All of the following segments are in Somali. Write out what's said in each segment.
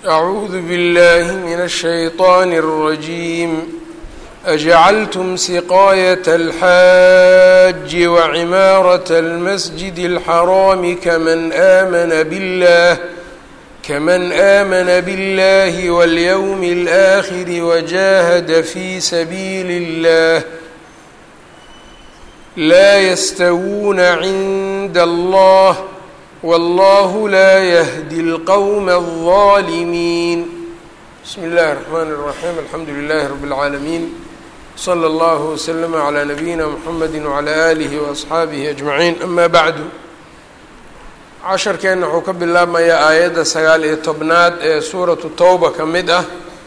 أعوذ بالله من الشيطان الرجيم أجعلتم سقاية الحاج وعمارة المسجد الحرام كمن آمن بالله كمن آمن بالله واليوم الآخر وجاهد في سبيل الله لا يستوون عند الله والله لا يهدي القوم الظالمين بسم الله الرحمن الرحيم الحمد لله رب العالمين صلى الله وسلم على نبيina mحamedi وعlى آlihi وأصxaabihi أجمaعين أma bعdu casharkeenna wuxuu ka bilaabmayaa aayadda sagaal iyo tobnaad ee suuratu towba ka mid ah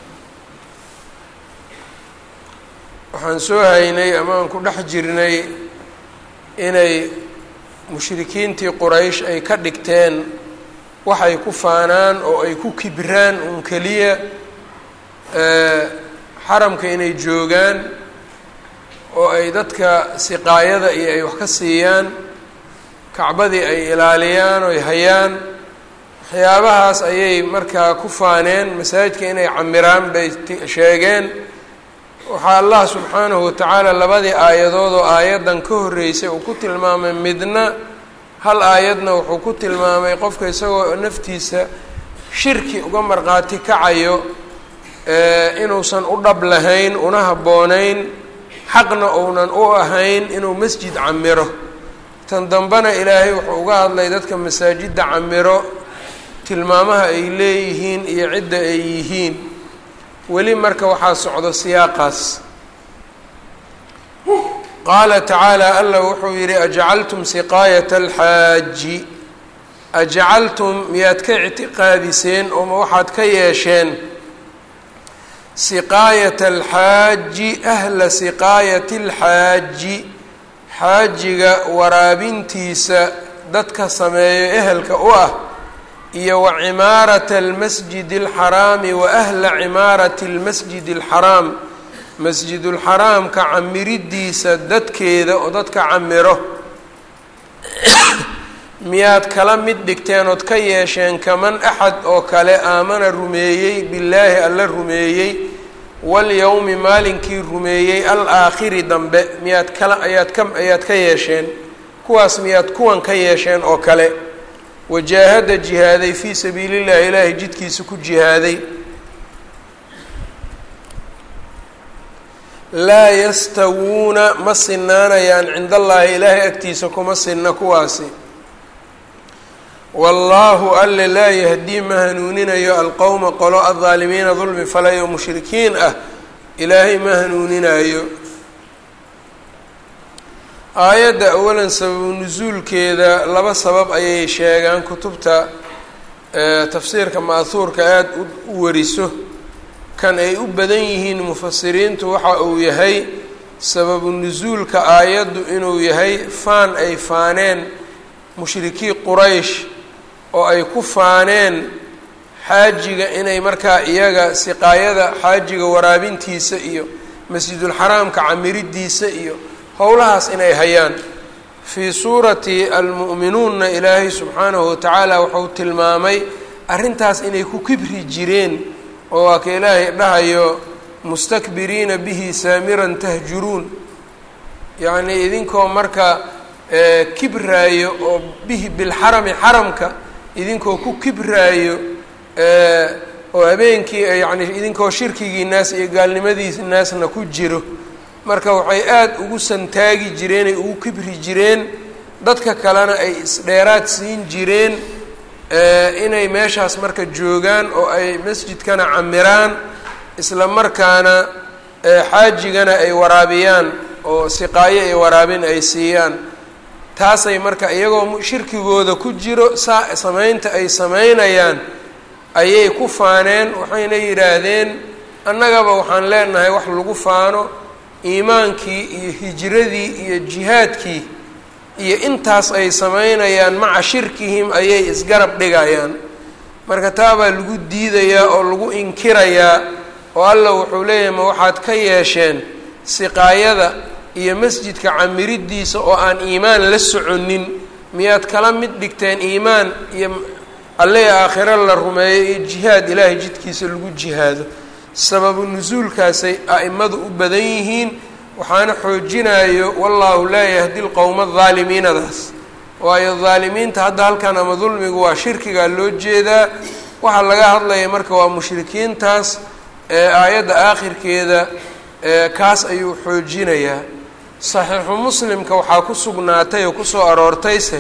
waxaan soo haynay ama aan ku dhex jirnay inay mushrikiintii quraysh ay ka dhigteen waxay ku faanaan oo ay ku kibraan un keliya xaramka inay joogaan oo ay dadka siqaayada iyo ay wax ka siiyaan kacbadii ay ilaaliyaan oo ay hayaan waxyaabahaas ayay markaa ku faaneen masaajidka inay camiraan bay sheegeen waxaa allah subxaanahu watacaala labadii aayadood oo aayaddan ka horreysay uu ku tilmaamay midna hal aayadna wuxuu ku tilmaamay qofka isagoo naftiisa shirki uga marqaati kacayo inuusan u dhab lahayn una habboonayn xaqna uunan u ahayn inuu masjid camiro tan dambena ilaahay wuxuu uga hadlay dadka masaajidda camiro tilmaamaha ay leeyihiin iyo cidda ay yihiin weli marka waxaa socdo siyaaqaas qaala tacaala allah wuxuu yidhi ajcaltum siqaayata alxaaji ajcaltum miyaad ka ictiqaadiseen ooma waxaad ka yeesheen siqaayata alxaaji ahla siqaayati alxaaji xaajiga waraabintiisa dadka sameeyo ehelka u ah iyo wa cimaarata almasjidi alxaraami wa ahla cimaarati almasjidi alxaraam masjidulxaraamka camiriddiisa dadkeeda oo dadka camiro miyaad kala mid dhigteen ood ka yeesheen kaman axad oo kale aamana rumeeyey billaahi alla rumeeyey walyowmi maalinkii rumeeyey al-aakhiri dambe miyaad kala ayaad ka ayaad ka yeesheen kuwaas miyaad kuwan ka yeesheen oo kale wajaahada jihaaday fii sabiili llahi ilaahay jidkiisa ku jihaaday laa yastawuuna ma sinaanayaan cinda allaahi ilaahay agtiisa kuma sinna kuwaasi wallaahu alle laa yahdii ma hanuuninayo alqowma qolo aldaalimiina dulmi falayo mushrikiin ah ilaahay ma hanuuninayo aayadda awalan sababu nusuulkeeda laba sabab ayay sheegaan kutubta tafsiirka ma'huurka aada u wariso kan ay u badan yihiin mufasiriintu waxa uu yahay sababu nusuulka aayaddu inuu yahay faan ay faaneen mushrikii quraysh oo ay ku faaneen xaajiga inay markaa iyaga siqaayada xaajiga waraabintiisa iyo masjidulxaraamka camiriddiisa iyo howlahaas inay hayaan fii suurati almu'minuunna ilaahay subxaanahu watacaala wuxuu tilmaamay arrintaas inay ku kibri jireen oo waa ka ilaahay dhahayo mustakbiriina bihi saamiran tahjuruun yacnii idinkoo marka kibraayo oo bihi bilxarami xaramka idinkoo ku kibraayo oo habeenkii yacni idinkoo shirkigii naas iyo gaalnimadiis naasna ku jiro marka waxay aada ugu santaagi jireen ay ugu kibri jireen dadka kalena ay isdheeraad siin jireen inay meeshaas marka joogaan oo ay masjidkana camiraan isla markaana xaajigana ay waraabiyaan oo siqaayo ay waraabin ay siiyaan taasay marka iyagoo shirkigooda ku jiro saa samaynta ay samaynayaan ayay ku faaneen waxayna yidhaahdeen annagaba waxaan leenahay wax lagu faano iimaankii iyo hijradii iyo jihaadkii iyo intaas ay samaynayaan maca shirkihim ayay isgarab dhigayaan marka taabaa lagu diidayaa oo lagu inkirayaa oo alla wuxuu leeyahay ma waxaad ka yeesheen siqaayada iyo masjidka camiriddiisa oo aan iimaan la soconin miyaad kala mid dhigteen iimaan iyo alle aakhiro la rumeeyo iyo jihaad ilaahay jidkiisa lagu jihaado sababu nusuulkaasay a'imadu u badan yihiin waxaana xoojinayo wallaahu laa yahdi lqowma adaalimiinadaas waayo daalimiinta hadda halkan ama dulmigu waa shirkigaa loo jeedaa waxaa laga hadlaya marka waa mushrikiintaas ee aayadda aakhirkeeda kaas ayuu xoojinayaa saxiixu muslimka waxaa ku sugnaatay oo kusoo aroortayse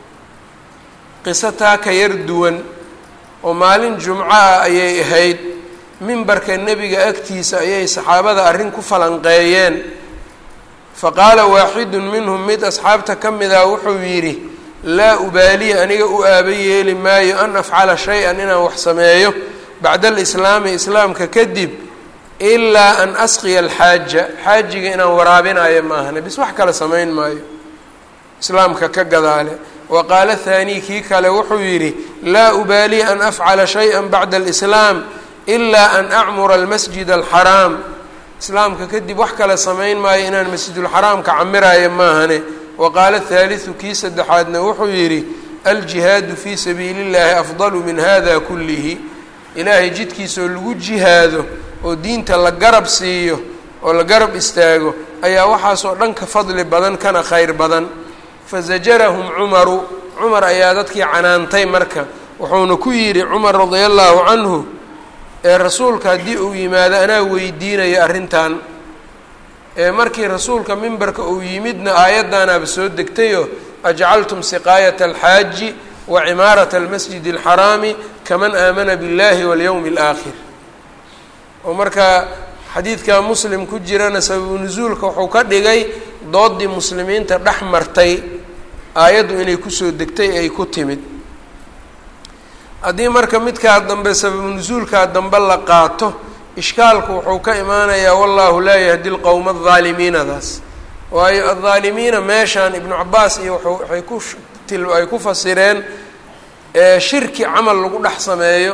qiso taa ka yar duwan oo maalin jumco ah ayay ahayd mimbarka nebiga agtiisa ayay saxaabada arrin ku falanqeeyeen fa qaala waaxidun minhum mid asxaabta ka mid ah wuxuu yidhi laa ubaaliya aniga u aaba yeeli maayo an afcala shay-an inaan wax sameeyo bacda alislaami islaamka kadib ilaa an asqiya alxaaja xaajiga inaan waraabinayo maahane bis wax kale samayn maayo islaamka ka gadaale wa qaala thaanii kii kale wuxuu yidhi laa ubaaliya an afcala shay-a bacda alislaam ilaa an acmura almasjid alxaraam islaamka kadib wax kale samayn maayo inaan masjidulxaraamka camirayo maahane wa qaala thaalithu kii saddexaadna wuxuu yidhi aljihaadu fii sabiili llahi afdalu min hada kullihi ilaahay jidkiisaoo lagu jihaado oo diinta la garab siiyo oo la garab istaago ayaa waxaasoo dhan ka fadli badan kana khayr badan fazajarahum cumaru cumar ayaa dadkii canaantay marka wuxuuna ku yidhi cumar radia allahu canhu ee rasuulka haddii uu yimaado anaa weydiinayo arrintan ee markii rasuulka mimbarka uu yimidna aayaddaanaaba soo degtayoo ajcaltum siqaayata alxaaji wa cimaarata almasjidi alxaraami kaman aamana biاllahi walyowmi alaakhir oo marka xadiidka muslim ku jirana sababu nusuulka wuxuu ka dhigay doodii muslimiinta dhex martay aayaddu inay kusoo degtay ay ku timid haddii marka midkaa dambe sababu nusuulkaa dambe la qaato ishkaalku wuxuu ka imaanayaa wallahu laa yahdi lqowma adaalimiinadaas waayo addaalimiina meeshaan ibnu cabaas iyo waxay ku ay ku fasireen shirki camal lagu dhex sameeyo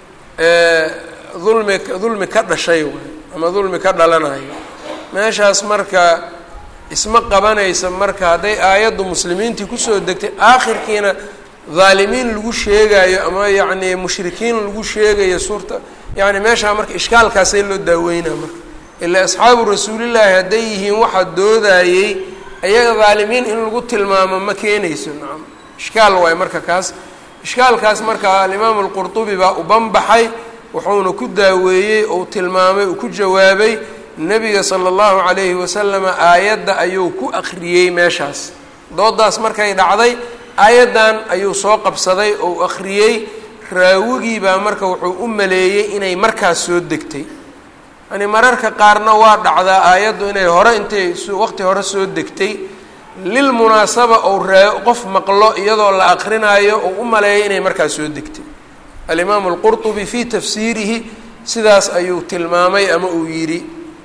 dulmi dulmi ka dhashay waay ama dulmi ka dhalanayo meeshaas marka isma qabanaysa marka hadday aayaddu muslimiintii kusoo degtay aakhirkiina dhaalimiin lagu sheegayo ama yacni mushrikiin lagu sheegayo suurta yani meeshaa marka ishkaalkaasay loo daaweynaa marka ilaa asxaabu rasuulillaahi hadday yihiin waxaa doodayey ayaga dhaalimiin in lagu tilmaamo ma keenayso nacam ishkaal waayo marka kaas ishkaalkaas marka alimaamu alqurtubi baa u banbaxay wuxuuna ku daaweeyey ou tilmaamay uu ku jawaabay nebiga sala allahu calayhi wasalama aayadda ayuu ku akhriyey meeshaas doodaas markay dhacday aayaddan ayuu soo qabsaday ou akhriyey raawigii baa marka wuxuu u maleeyey inay markaas soo degtay yani mararka qaarna waa dhacdaa aayaddu inay hore intay waqti hore soo degtay lilmunaasaba ou raa qof maqlo iyadoo la akrinaayo ou u maleeyo inay markaas soo degtay alimaamu alqurtubi fii tafsiirihi sidaas ayuu tilmaamay ama uu yidhi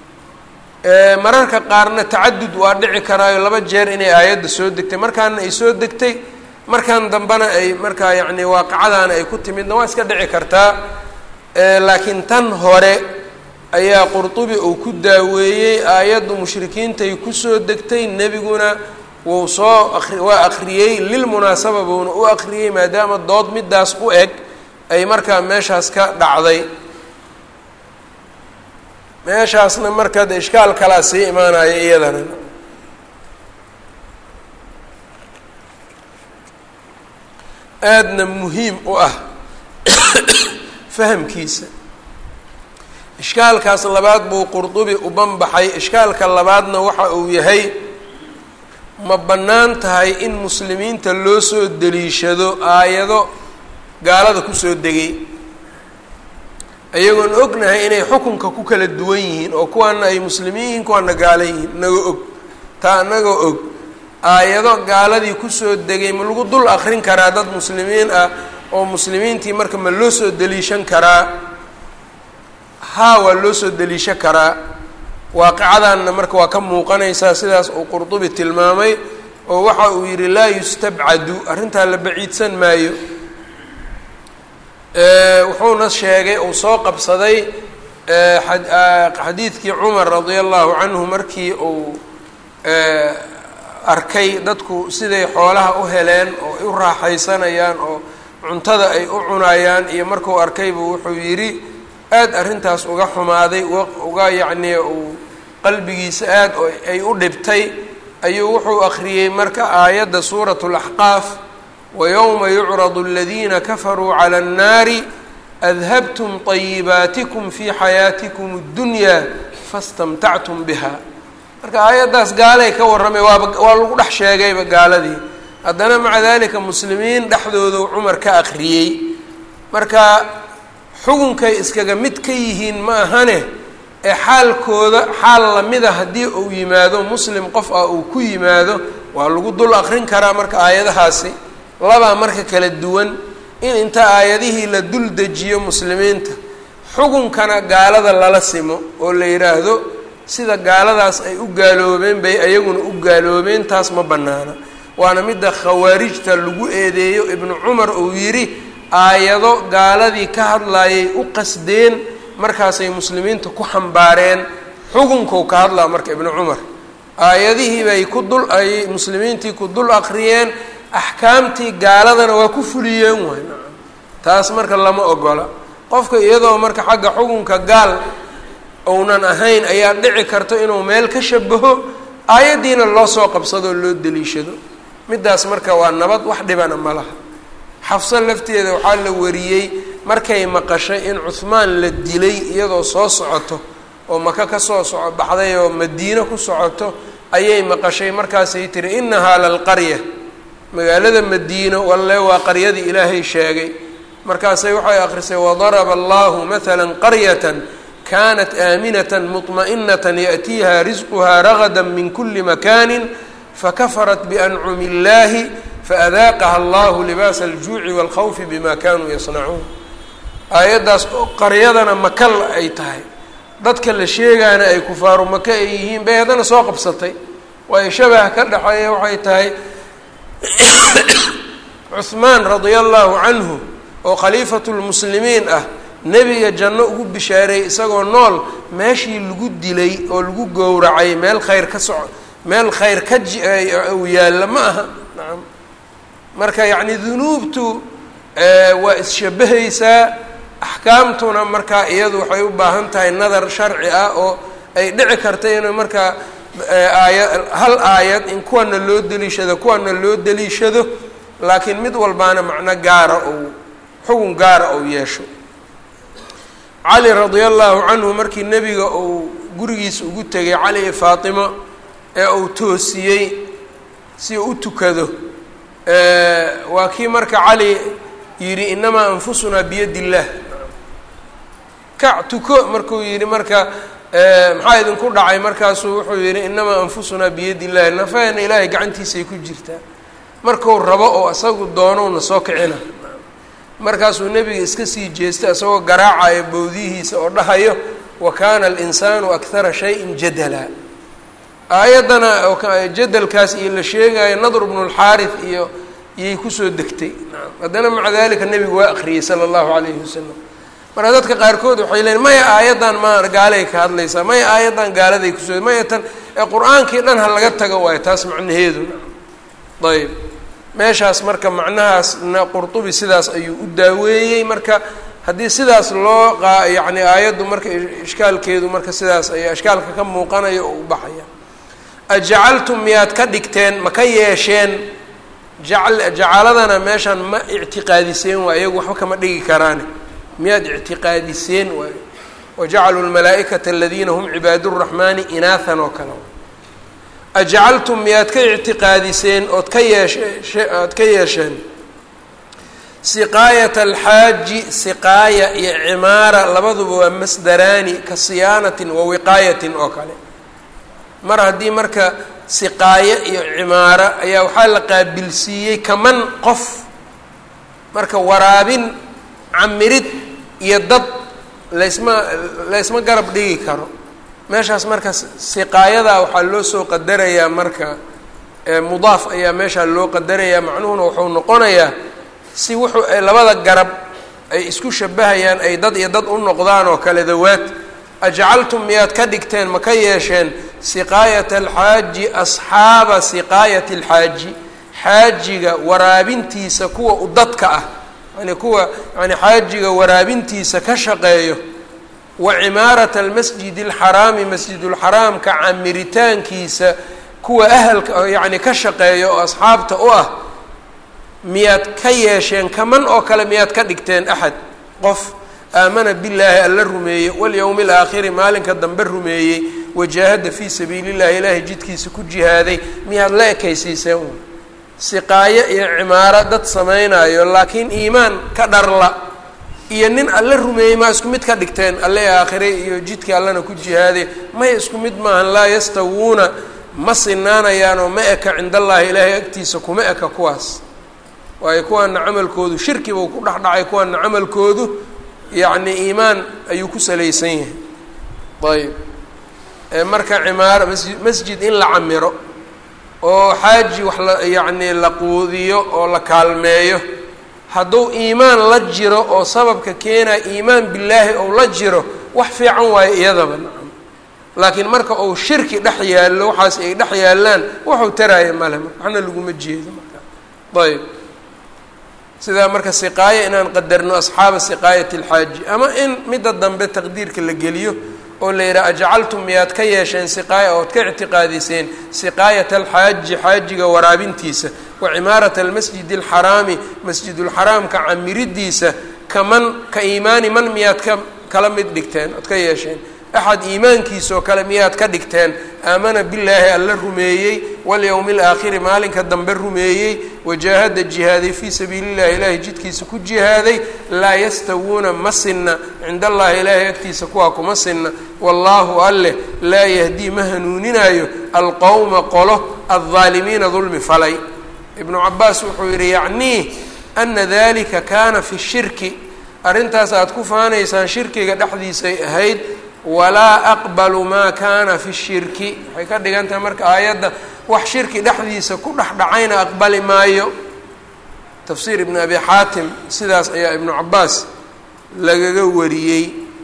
mararka qaarna tacadud waa dhici karaayo laba jeer inay aayadda soo degtay markaana ay soo degtay markan dambena ay markaa yacni waaqicadaana ay ku timidna waa iska dhici kartaa laakiin tan hore ayaa qurtubi uu ku daaweeyey aayaddu mushrikiintay kusoo degtay nebiguna wuu soo ari waa akhriyey lilmunaasaba buuna u akhriyey maadaama dood midaas u eg ay markaa meeshaas ka dhacday meeshaasna marka de ishkaal kalaa sii imaanaya iyadana aadna muhiim u ah fahamkiisa ishkaalkaas labaad buu qurdubi u banbaxay ishkaalka labaadna waxa uu yahay ma bannaan tahay in muslimiinta loo soo deliishado aayado gaalada kusoo degay ayagoon ognahay inay xukunka ku kala duwan yihiin oo kuwaana ay muslimiin yihiin kuwaana gaala yihiin inagoo og taa inagoo og aayado gaaladii kusoo degay ma lagu dul akrin karaa dad muslimiin ah oo muslimiintii marka ma loo soo deliishan karaa haa waa loo soo deliishan karaa waaqicadanna marka waa ka muuqanaysaa sidaas uu qurdubi tilmaamay oo waxa uu yidhi laa yustabcadu arrintaa la baciidsan maayo wuxuuna sheegay uu soo qabsaday xadiidkii cumar radia allahu canhu markii uu arkay dadku siday xoolaha u heleen oo ay u raaxaysanayaan oo cuntada ay u cunayaan iyo markuu arkaybu wuxuu yidhi aada arrintaas uga xumaaday uga yacnii uu qalbigiisa aad ay u dhibtay ayuu wuxuu akhriyey marka aayadda suuratu laxqaaf wayowma yucradu aladiina kafaruu cala annaari adhabtum طayibaatikum fii xayaatikum اddunyaa fastamtactum biha marka aayaddaas gaalay ka warramay waaba waa lagu dhex sheegayba gaaladii haddana maca dalika muslimiin dhexdoodu cumar ka akhriyey marka xugunkay iskaga mid ka yihiin ma ahane ee xaalkooda xaal lamida haddii uu yimaado muslim qof ah uu ku yimaado waa lagu dul akrin karaa marka aayadahaasi labaa marka kala duwan in inta aayadihii la dul dejiyo muslimiinta xugunkana gaalada lala simo oo la yidhaahdo sida gaaladaas ay u gaaloobeen bay ayaguna u gaaloobeen taas ma bannaana waana midda khawaarijta lagu eedeeyo ibnu cumar uu yidhi aayado gaaladii ka hadlaayay u qasdeen markaasay muslimiinta ku xambaareen xugunkuu ka hadlaa marka ibnu cumar aayadihii bay ku dul ay muslimiintii ku dul aqriyeen axkaamtii gaaladana waa ku fuliyeen waay taas marka lama ogola qofka iyadoo marka xagga xugunka gaal ounan ahayn ayaa dhici karto inuu meel ka shabaho aayaddiina loo soo qabsadoo loo deliishado middaas marka waa nabad wax dhibana ma laha xafso lafteeda waxaa la wariyey markay maqashay in cuhmaan la dilay iyadoo soo socoto oo maka ka soo soco baxday oo madiino ku socoto ayay maqashay markaasay tiri innahaa lalqarya magaalada madiino walle waa qaryadii ilaahay sheegay markaasay waxay akrisay wadaraba allahu mathala qaryatan kanat aaminata muطma'inata yaأtiiha risquha ragada min kuli makani fakafarat biancumi اllahi faadaaqaha allahu libaasa aljuuci wاlkhawfi bima kanuu yasnacuun aayaddaas oo qaryadana makal ay tahay dadka la sheegaana ay kufaaru maka ay yihiin bay haddana soo qabsatay waayo shabah ka dhexeeya waxay tahay cuhmaan radia allahu canhu oo khaliifatu lmuslimiin ah nebiga janno ugu bishaareeyey isagoo nool meeshii lagu dilay oo lagu gowracay meel khayr ka soco meel khayr ka ji uu yaalla ma aha nacam marka yacni dunuubtu waa isshabahaysaa axkaamtuna markaa iyadu waxay u baahan tahay nadar sharci ah oo ay dhici karta inuu markaa aaya hal aayad in kuwana loo deliishado kuwana loo deliishado laakiin mid walbaana macno gaara ou xugun gaara ou yeesho cali radia allahu canhu markii nebiga uu gurigiisa ugu tegay cali iyo faatimo ee uu toosiyey si uu u tukado waa kii marka cali yidhi inamaa anfusunaa biyad illaah kac tuko markuu yidhi marka maxaa idinku dhacay markaasuu wuxuu yidhi inamaa anfusunaa biyad illahi nafahena ilaahay gacantiisay ku jirtaa marku rabo oo isagu doonowna soo kicina markaasuu nebiga iska sii jeestay isagoo garaacaya bowdihiisa oo dhahayo wa kaana alinsaanu akthara shayin jadala aayaddana jadalkaas iyo la sheegayo nadr bnu lxaarif iyo iyay kusoo degtay haddana maca dalika nebigu waa akriyey sala allahu calayhi wasalam marka dadka qaarkood waxay leeyiin maya aayaddan ma gaalay ka hadlaysaa maya aayaddan gaaladay kusoo maya tan ee qur-aankii dhan ha laga tago waayo taas macnaheedu ayb meeshaas marka macnahaasna qurtubi sidaas ayuu u daaweeyey marka haddii sidaas loo qa yacni aayaddu marka ishkaalkeedu marka sidaas ayaa ishkaalka ka muuqanaya oo u baxaya ajacaltum miyaad ka dhigteen ma ka yeesheen jacal jacaladana meeshaan ma ictiqaadiseen waay iyagu waxba kama dhigi karaane miyaad ictiqaadiseen waay wajacaluu lmalaa'ikata aladiina hum cibaadu raxmaani inaathan oo kale ajacaltum miyaad ka ictiqaadiseen ood ka yeeshe ood ka yeesheen siqaayata alxaaji siqaaya iyo cimaara labaduba waa masdaraani ka siyaanatin wa wiqaayatin oo kale mar haddii marka siqaayo iyo cimaaro ayaa waxaa la qaabilsiiyey kaman qof marka waraabin camirid iyo dad laysma laysma garab dhigi karo meeshaas marka siqaayadaa waxaa loo soo qadarayaa marka mudaaf ayaa meeshaa loo qadarayaa macnuhuna wuxuu noqonayaa si wuxuu labada garab ay isku shabahayaan ay dad iyo dad u noqdaan oo kale dawaad ajcaltum miyaad ka dhigteen ma ka yeesheen siqaayata alxaaji asxaaba siqaayati alxaaji xaajiga waraabintiisa kuwa u dadka ah yani kuwa yani xaajiga waraabintiisa ka shaqeeyo wa cimaarata almasjidi alxaraami masjidulxaraamka camiritaankiisa kuwa ahalka yacni ka shaqeeya oo asxaabta u ah miyaad ka yeesheen kaman oo kale miyaad ka dhigteen axad qof aamana billaahi alla rumeeyey walyowmi alaakhiri maalinka dambe rumeeyey wajaahada fii sabiili llahi ilaahay jidkiisa ku jihaaday miyaad la ekaysiiseen siqaayo iyo cimaaro dad samaynayo laakiin iimaan ka dharla iyo nin alle rumeeyey maa isku mid ka dhigteen alle aakhire iyo jidkii allana ku jihaaday may isku mid maahan laa yastawuuna ma sinaanayaan oo ma eka cind allaahi ilaahay agtiisa kuma eka kuwaas waayo kuwaana camalkoodu shirkiba ku dhex dhacay kuwaana camalkoodu yacni iimaan ayuu ku salaysan yahay ayb marka cimaaro masji masjid in la camiro oo xaaji wax la yacni la quudiyo oo la kaalmeeyo hadduu iimaan la jiro oo sababka keenaya iimaan billaahi ou la jiro wax fiican waayo iyadaba nacam laakiin marka uu shirki dhex yaallo waxaas ay dhex yaallaan waxuu taraaya male waxna laguma jeedo marka ayb sidaa marka siqaayo inaan qadarno asxaaba siqaayati alxaaji ama in midda dambe taqdiirka la geliyo oo la yidhaha ajcaltum miyaad ka yeesheen siqaaya ood ka ictiqaadiseen siqaayata alxaaji xaajiga waraabintiisa wa cimaarata almasjidi alxaraami masjidulxaraamka camiridiisa kaman ka iimaani man miyaad ka kala mid dhigteen ood ka yeesheen axad iimaankiisoo kale miyaad ka dhigteen aamana billaahi alla rumeeyey walyowmi alaakhiri maalinka dambe rumeeyey wajaahada jihaaday fii sabiili llahi ilaahay jidkiisa ku jihaaday laa yastawuuna ma sinna cind allahi ilaahay agtiisa kuwaa kuma sinna wallaahu alleh laa yahdii ma hanuuninaayo alqowma qolo aldaalimiina dulmi falay ibnu cabaas wuxuu yidhi yacnii ana dalika kaana fi shirki arrintaas aad ku faanaysaan shirkiga dhexdiisay ahayd walaa aqbalu maa kaana fi shirki waxay ka dhigan tahay marka aayadda wax shirki dhexdiisa ku dhex dhacayna aqbali maayo tafsiir ibn abi xaatim sidaas ayaa ibnu cabaas lagaga wariyey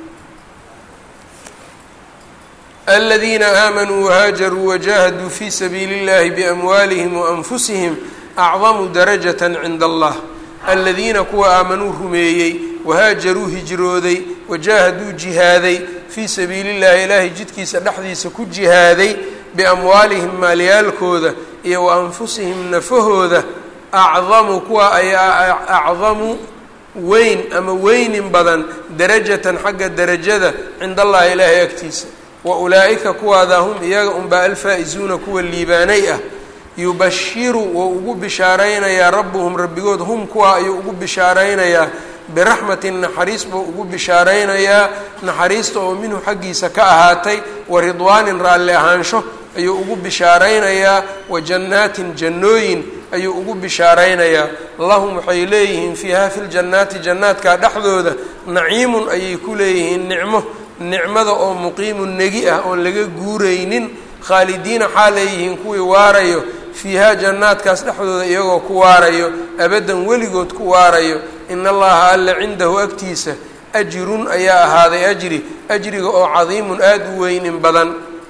aladiina aamanuu wahaajaruu wajahaduu fi sabiili اllahi biamwaalihim waanfusihim acdamu darajata cinda allah aladiina kuwa aamanuu rumeeyey wahaajaruu hijrooday wajaahaduu jihaaday fii sabiili llahi ilaahay jidkiisa dhexdiisa ku jihaaday biamwaalihim maalyaalkooda iyo wa anfusihim nafahooda acdamu kuwa ayaa acdamu weyn ama weynin badan darajatan xagga darajada cinda allahi ilaahay agtiisa wa ulaa'ika kuwaada hum iyaga unbaa alfaa-izuuna kuwa liibaanay ah yubashiru wou ugu bishaaraynayaa rabbuhum rabbigood hum kuwa ayuu ugu bishaaraynayaa biraxmatin naxariis buu ugu bishaaraynayaa naxariista oo minhu xaggiisa ka ahaatay wa ridwaanin raalli ahaansho ayuu ugu bishaaraynayaa wa jannaatin jannooyin ayuu ugu bishaaraynayaa lahum waxay leeyihiin fiiha fi ljannaati jannaadka dhexdooda naciimun ayay ku leeyihiin nicmo nicmada oo muqiimun negi ah oon laga guuraynin khaalidiina xaa leeyihiin kuwii waarayo fiihaa jannaadkaas dhexdooda iyagoo ku waarayo abaddan weligood ku waarayo in allaha alla cindahu agtiisa ajrun ayaa ahaaday ajri ajriga oo cadiimun aada u weynin badan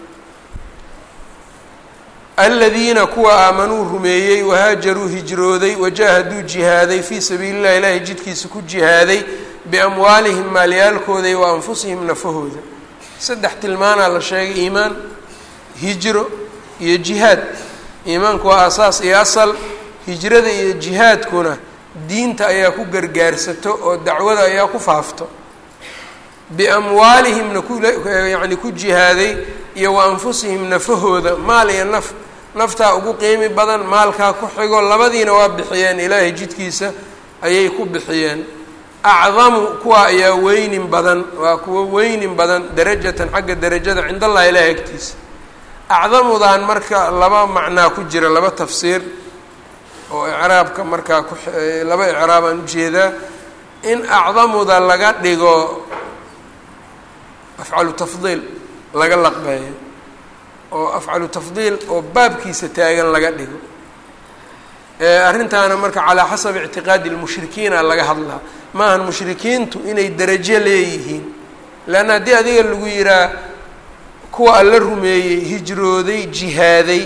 aladiina kuwa aamanuu rumeeyey wahaajaruu hijrooday wajaahaduu jihaaday fii sabiili llahi ilaahay jidkiisa ku jihaaday biamwaalihim maalyaalkooda iyo wa anfusihim nafahooda saddex tilmaanaa la sheegay iimaan hijro iyo jihaad iimaanku waa asaas iyo asal hijrada iyo jihaadkuna diinta ayaa ku gargaarsato oo dacwada ayaa ku faafto biamwaalihimna kuyacni ku jihaaday iyo wa anfusihim nafahooda maal iyo naf naftaa ugu qiimi badan maalkaa ku xigo labadiina waa bixiyeen ilaahay jidkiisa ayay ku bixiyeen acdamu kuwa ayaa weynin badan waa kuwa weynin badan darajatan xagga darajada cind allahi ilaahay agtiisa acdamudan marka laba macnaa ku jira laba tafsiir oo icraabka markaa ku laba icraabaan ujeedaa in acdamuda laga dhigo afcalu tafdiil laga laqbeeyo oo afcalu tafdiil oo baabkiisa taagan laga dhigo arrintaana marka calaa xasabi ictiqaadi lmushrikiina laga hadlaa maahan mushrikiintu inay derajo leeyihiin leanna haddii adiga lagu yihaa kuwa alla rumeeyey hijrooday jihaaday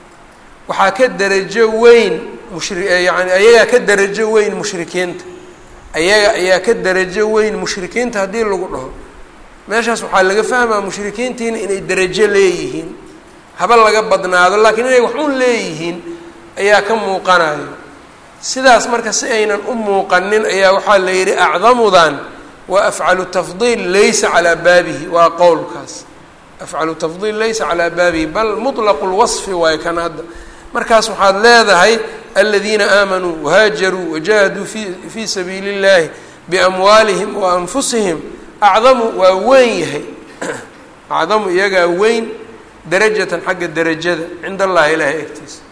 waxaa ka derajo weyn mushri yani ayagaa ka derajo weyn mushrikiinta ayaga ayaa ka darajo weyn mushrikiinta haddii lagu dhaho meeshaas waxaa laga fahmaa mushrikiintiina inay darajo leeyihiin haba laga badnaado laakiin inay wax un leeyihiin ayaa ka muuqanayo sidaas marka si aynan u muuqanin ayaa waxaa la yidhi acdamudan wa afcalu tafdiil laysa calaa baabihi waa qowlkaas afcalu tafdiil laysa calaa baabihi bal mutlaqu lwasfi waayo kan hadda markaas waxaad leedahay aladiina aamanuu wahaajaruu wajahaduu fi fii sabiili اllahi biamwaalihim wa anfusihim acdamu waa weyn yahay acdamu iyagaa weyn darajatan xagga derajada cinda allahi ilaahay agtiisa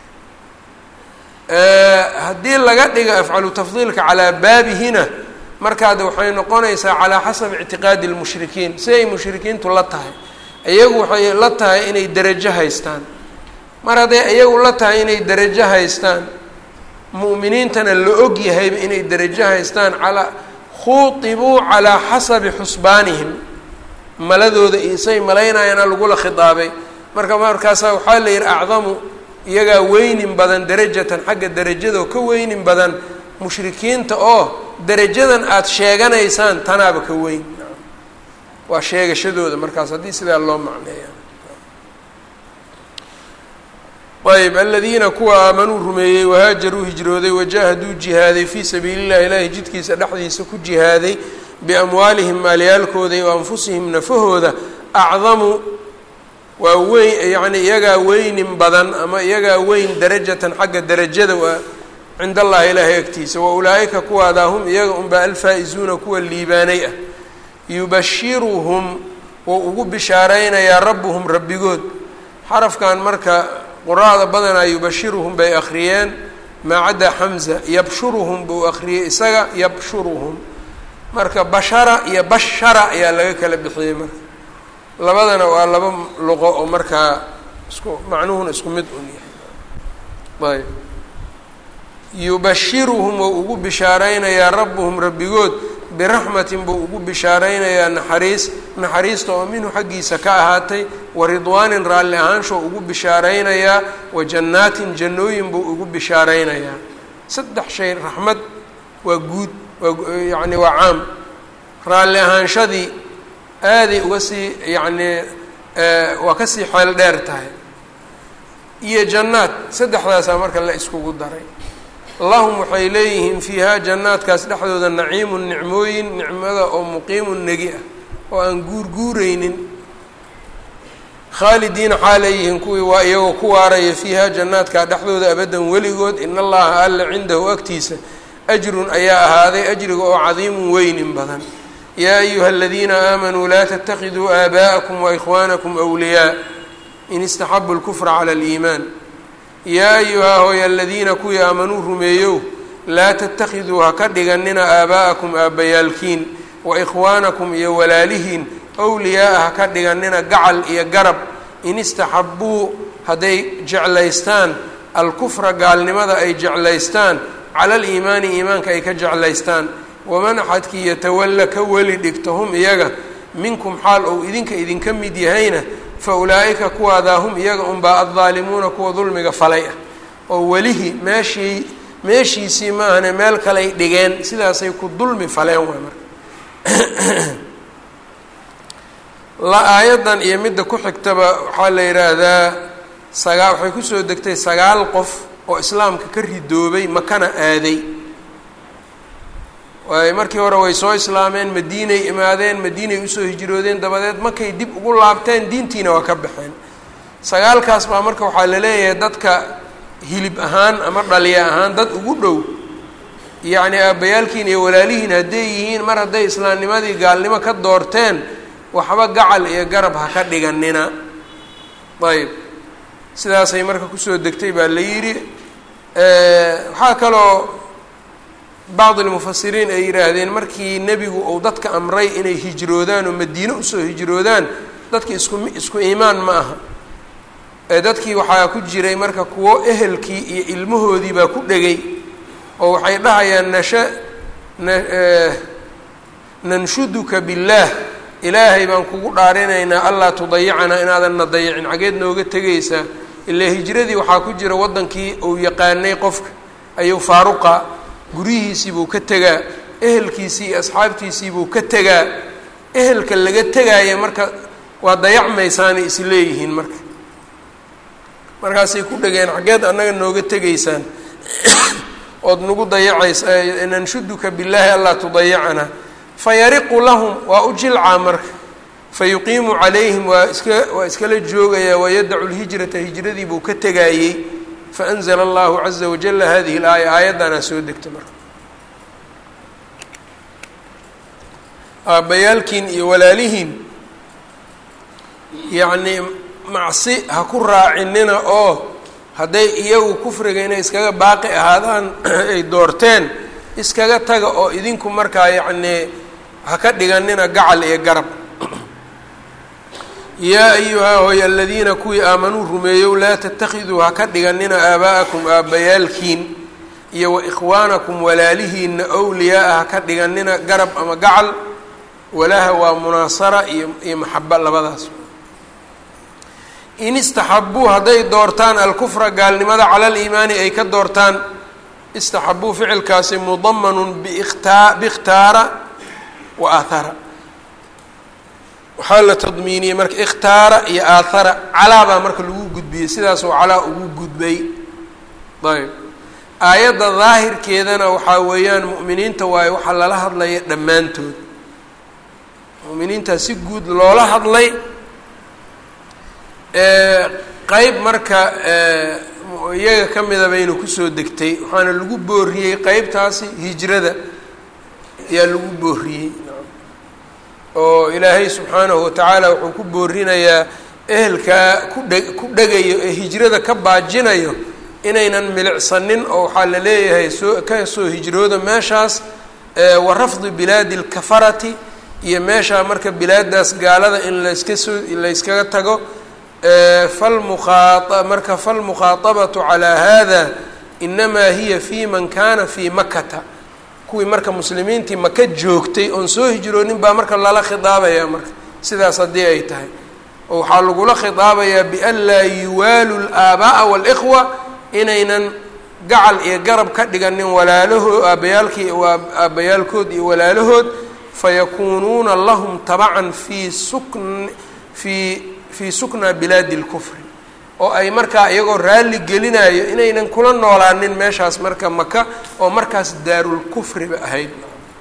haddii laga dhigo afcalu tafdiilka calaa baabihina markaad waxay noqonaysaa calaa xasabi ictiqaadi lmushrikiin si ay mushrikiintu la tahay iyagu waxay la tahay inay derajo haystaan mar hadday iyagu la tahay inay derajo haystaan mu'miniintana la og yahayba inay derajo haystaan calaa khuutibuu calaa xasabi xusbaanihim maladooda isay malaynayaana lagula khitaabay marka markaasaa waxaa la yidhi acdamu iyagaa weynin badan derajatan xagga derajadoo ka weynin badan mushrikiinta oo derajadan aada sheeganaysaan tanaaba ka weyn waa sheegashadooda markaas haddii sidaa loo macneeya ayb aladiina kuwa aamanuu rumeeyey wahaajaruu hijrooday wajahaduu jihaaday fii sabiili llahi ilaahay jidkiisa dhexdiisa ku jihaaday biamwaalihim maalyaalkooda iyo anfusihim nafahooda acdamu waa weyn yacni iyagaa weynin badan ama iyagaa weyn darajatan xagga derajada waa cind allahi ilaahay agtiisa wa ulaa'ika kuwaadaa hum iyaga unbaa alfaa-izuuna kuwa liibaanay ah yubashiruhum wou ugu bishaaraynayaa rabbuhum rabbigood xarafkan marka quraada badanaa yubashiruhum bay akhriyeen maa caddaa xamza yabshuruhum buu akhriyey isaga yabshuruhum marka bashara iyo bashara ayaa laga kala bixiyey marka labadana waa laba luqo oo markaa isku macnuhuna isku mid un yahay ayb yubashiruhum wou ugu bishaaraynayaa rabbuhum rabbigood biraxmatin buu ugu bishaaraynayaa naxariis naxariista oo minhu xaggiisa ka ahaatay wa ridwaanin raalli ahaansho ugu bishaaraynayaa wa jannaatin jannooyin buu ugu bishaaraynayaa saddex shay raxmad waa guud waa yacni waa caam raalli ahaanshadii aaday uga sii yacnii waa kasii xeel dheer tahay iyo jannaad saddexdaasaa marka la iskugu daray lahum waxay leeyihiin fiihaa jannaadkaas dhexdooda naciimun nicmooyin nicmada oo muqiimun negi ah oo aan guurguureynin khaalidiina xaaleeyihiin kuwii waa iyagoo ku waaraya fiihaa jannaadkaa dhexdooda abadan weligood in allaha alla cindahu agtiisa ajrun ayaa ahaaday ajriga oo cadiimun weynin badan yaa ayuha aladiina aamanuu laa tatakiduu aabaa'akum waikhwaanakum wliyaa in istaxabu lkufra cala aliimaan yaa ayuhaa hooy aladiina kuwii aamanuu rumeeyow laa tatakiduu ha ka dhiganina aabaa'akum aabbayaalkiin wa ikhwaanakum iyo walaalihiin wliyaaa ha ka dhiganina gacal iyo garab in istaxabbuu hadday jeclaystaan alkufra gaalnimada ay jeclaystaan cala aliimaani iimaanka ay ka jeclaystaan waman axadkii yatawalla ka weli dhigto hum iyaga minkum xaal ou idinka idinka mid yahayna fa ulaa'ika kuwaadaa hum iyaga unbaa addaalimuuna kuwa dulmiga falay ah oo welihii meeshii meeshiisii maahane meel kaley dhigeen sidaasay ku dulmi faleen waay marka la aayaddan iyo midda ku xigtaba waxaa la yidhaahdaa sagaa waxay kusoo degtay sagaal qof oo islaamka ka ridoobay makana aaday waay markii hore way soo islaameen madiinay imaadeen madiinay usoo hijroodeen dabadeed markay dib ugu laabteen diintiina waa ka baxeen sagaalkaas baa marka waxaa la leeyahay dadka hilib ahaan ama dhaliya ahaan dad ugu dhow yacni aabbayaalkiin iyo walaalihiin hadday yihiin mar hadday islaamnimadii gaalnimo ka doorteen waxba gacal iyo garab ha ka dhiganina ayb sidaasay marka kusoo degtay baa la yidhi waxaa kaloo bacdi lmufasiriin ay yidhaahdeen markii nebigu uu dadka amray inay hijroodaan oo madiine usoo hijroodaan dadki isku isku iimaan ma aha dadkii waxaa ku jiray marka kuwo ehelkii iyo ilmahoodii baa ku dhegay oo waxay dhahayaan nasha na nanshuduka billaah ilaahay baan kugu dhaarinaynaa allaa tudayicanaa inaadan na dayicin xageed nooga tegaysaa ilaa hijradii waxaa ku jira waddankii uu yaqaanay qofka ayuu faaruqa guryihiisii buu ka tegaa ehelkiisii iyo asxaabtiisii buu ka tegaa ehelka laga tegaaya marka waa dayacmaysaanay is leeyihiin marka markaasay ku dhegeen xaggeed annaga nooga tegaysaan ood nagu dayacaysa nanshuduka billaahi allaa tudayacana fayariqu lahum waa u jilcaa marka fayuqiimu calayhim waa iska waa iskala joogayaa wayadacu lhijrata hijradii buu ka tegaayey faanzla allahu caza wajala hadihi laaya aayaddanaa soo degta marka aabbayaalkiin iyo walaalihiin yacnii macsi ha ku raacinina oo hadday iyagu kufriga inay iskaga baaqi ahaadaan ay doorteen iskaga taga oo idinku markaa yacnii ha ka dhiganina gacal iyo garab yaa ayuhaa hoy aladiina kuwii aamanuu rumeeyow laa tatakiduu ha ka dhiganina aabaa'akum aabbayaalkiin iyo wa ikhwaanakum walaalihiina owliyaaa ha ka dhiganina garab ama gacal walaaha waa munaasara iyo iyo maxaba labadaas in istaxabuu hadday doortaan alkufra gaalnimada cala aliimaani ay ka doortaan istaxabuu ficilkaasi mudamanun bikhtaa bikhtaara wa aahara waxaa la tadmiiniyey marka ikhtaara iyo aahara calaa baa marka lagu gudbiyey sidaasoo calaa ugu gudbay ayb aayadda daahirkeedana waxaa weeyaan mu'miniinta waayo waxaa lala hadlaya dhammaantood mu'miniintaa si guud loola hadlay qeyb marka iyaga ka mida bayna kusoo degtay waxaana lagu booriyey qeybtaasi hijrada ayaa lagu booriyey oo ilaahay subxaanahu watacaala wuxuu ku boorinayaa ehelkaa ku dhe ku dhegayo ee hijrada ka baajinayo inaynan milicsanin oo waxaa la leeyahay soo ka soo hijrooda meeshaas wa rafdi bilaadi lkafarati iyo meeshaa marka bilaadaas gaalada in layska soo layskaga tago falmukaa marka falmukhaaطabatu calaa hada inamaa hiya fi man kana fii makata kuwii marka muslimiintii maka joogtay oon soo hijroonin baa marka lala khidaabaya marka sidaas haddii ay tahay oo waxaa lagula khidaabayaa bian laa yuwaalu laaabaa'a wاlإkhwa inaynan gacal iyo garab ka dhiganin walaalahood aabbayaalkii aabbayaalkood iyo walaalahood fayakuunuuna lahum tabacan fii sukn fii fii sukna bilaadi اlkufri oo ay markaa iyagoo raalli gelinayo inaynan kula noolaanin meeshaas marka maka oo markaas daarulkufriba ahayd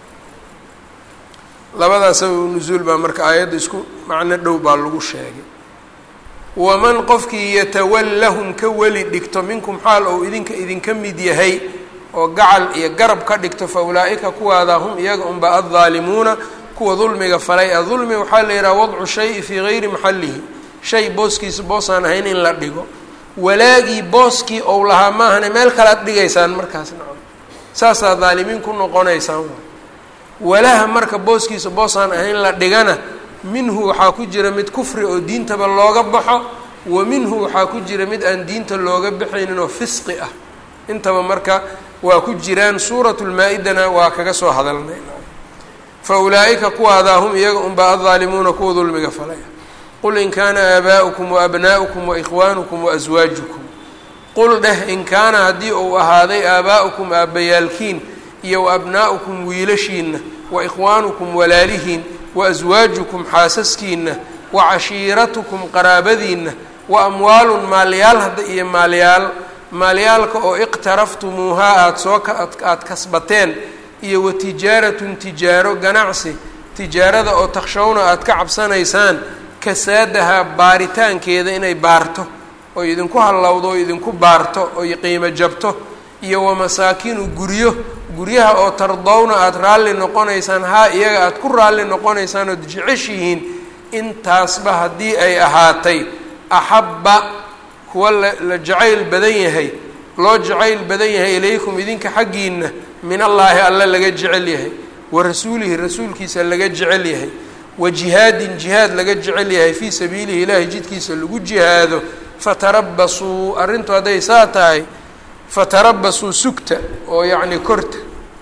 labadaas sabab nusuul baa marka aayadda isku macno dhow baa lagu sheegay waman qofkii yatawallahum ka weli dhigto minkum xaal ou idinka idinka mid yahay oo gacal iyo garab ka dhigto fa ulaa'ika kuwaada hum iyaga unba addaalimuuna kuwa dulmiga falay a dulmi waxaa la yidhaha wadcu shayi fii gayri maxallihi shay booskiisa boosaan ahayn in la dhigo walaagii booskii ou lahaa maahane meel kale ad dhigaysaan markaas nacam saasaa daalimiin ku noqonaysaan walaha marka booskiisa boosaan ahayn la dhigana minhu waxaa ku jira mid kufri oo diintaba looga baxo wa minhu waxaa ku jira mid aan diinta looga baxaynin oo fisqi ah intaba marka waa ku jiraan suuratu lmaa-idana waa kaga soo hadalnay fa ulaa'ika kuwaadaa hum iyaga unbaa addaalimuuna kuwa dulmiga falaya qul in kaana aabaa'ukum waabnaa'ukum waikhwaanukum waaswaajukum qul dheh in kaana haddii uu ahaaday aabaa'ukum aabbayaalkiin iyo waabnaa'ukum wiilashiinna waikhwaanukum walaalihiin waaswaajukum xaasaskiinna wacashiiratukum qaraabadiinna wa amwaalun maalyaal hadda iyo maalyaal maalyaalka oo iqtaraftumuuhaa aada soo aada kasbateen iyo wa tijaaratun tijaaro ganacsi tijaarada oo takshawna aada ka cabsanaysaan kasaadahaa baaritaankeeda inay baarto oy idinku hallowdo oo idinku baarto oy qiimo jabto iyo wamasaakinu guryo guryaha oo tardowna aada raalli noqonaysaan haa iyaga aada ku raalli noqonaysaan ood jeceshihiin intaasba haddii ay ahaatay axabba kuwa la la jacayl badan yahay loo jacayl badan yahay ilaykum idinka xaggiina min allaahi alle laga jecel yahay wa rasuulihi rasuulkiisa laga jecel yahay wa jihaadin jihaad laga jecel yahay fii sabiilihi ilaahay jidkiisa lagu jihaado fatarabasuu arrintu hadday saa tahay fatarabasuu sugta oo yacni korta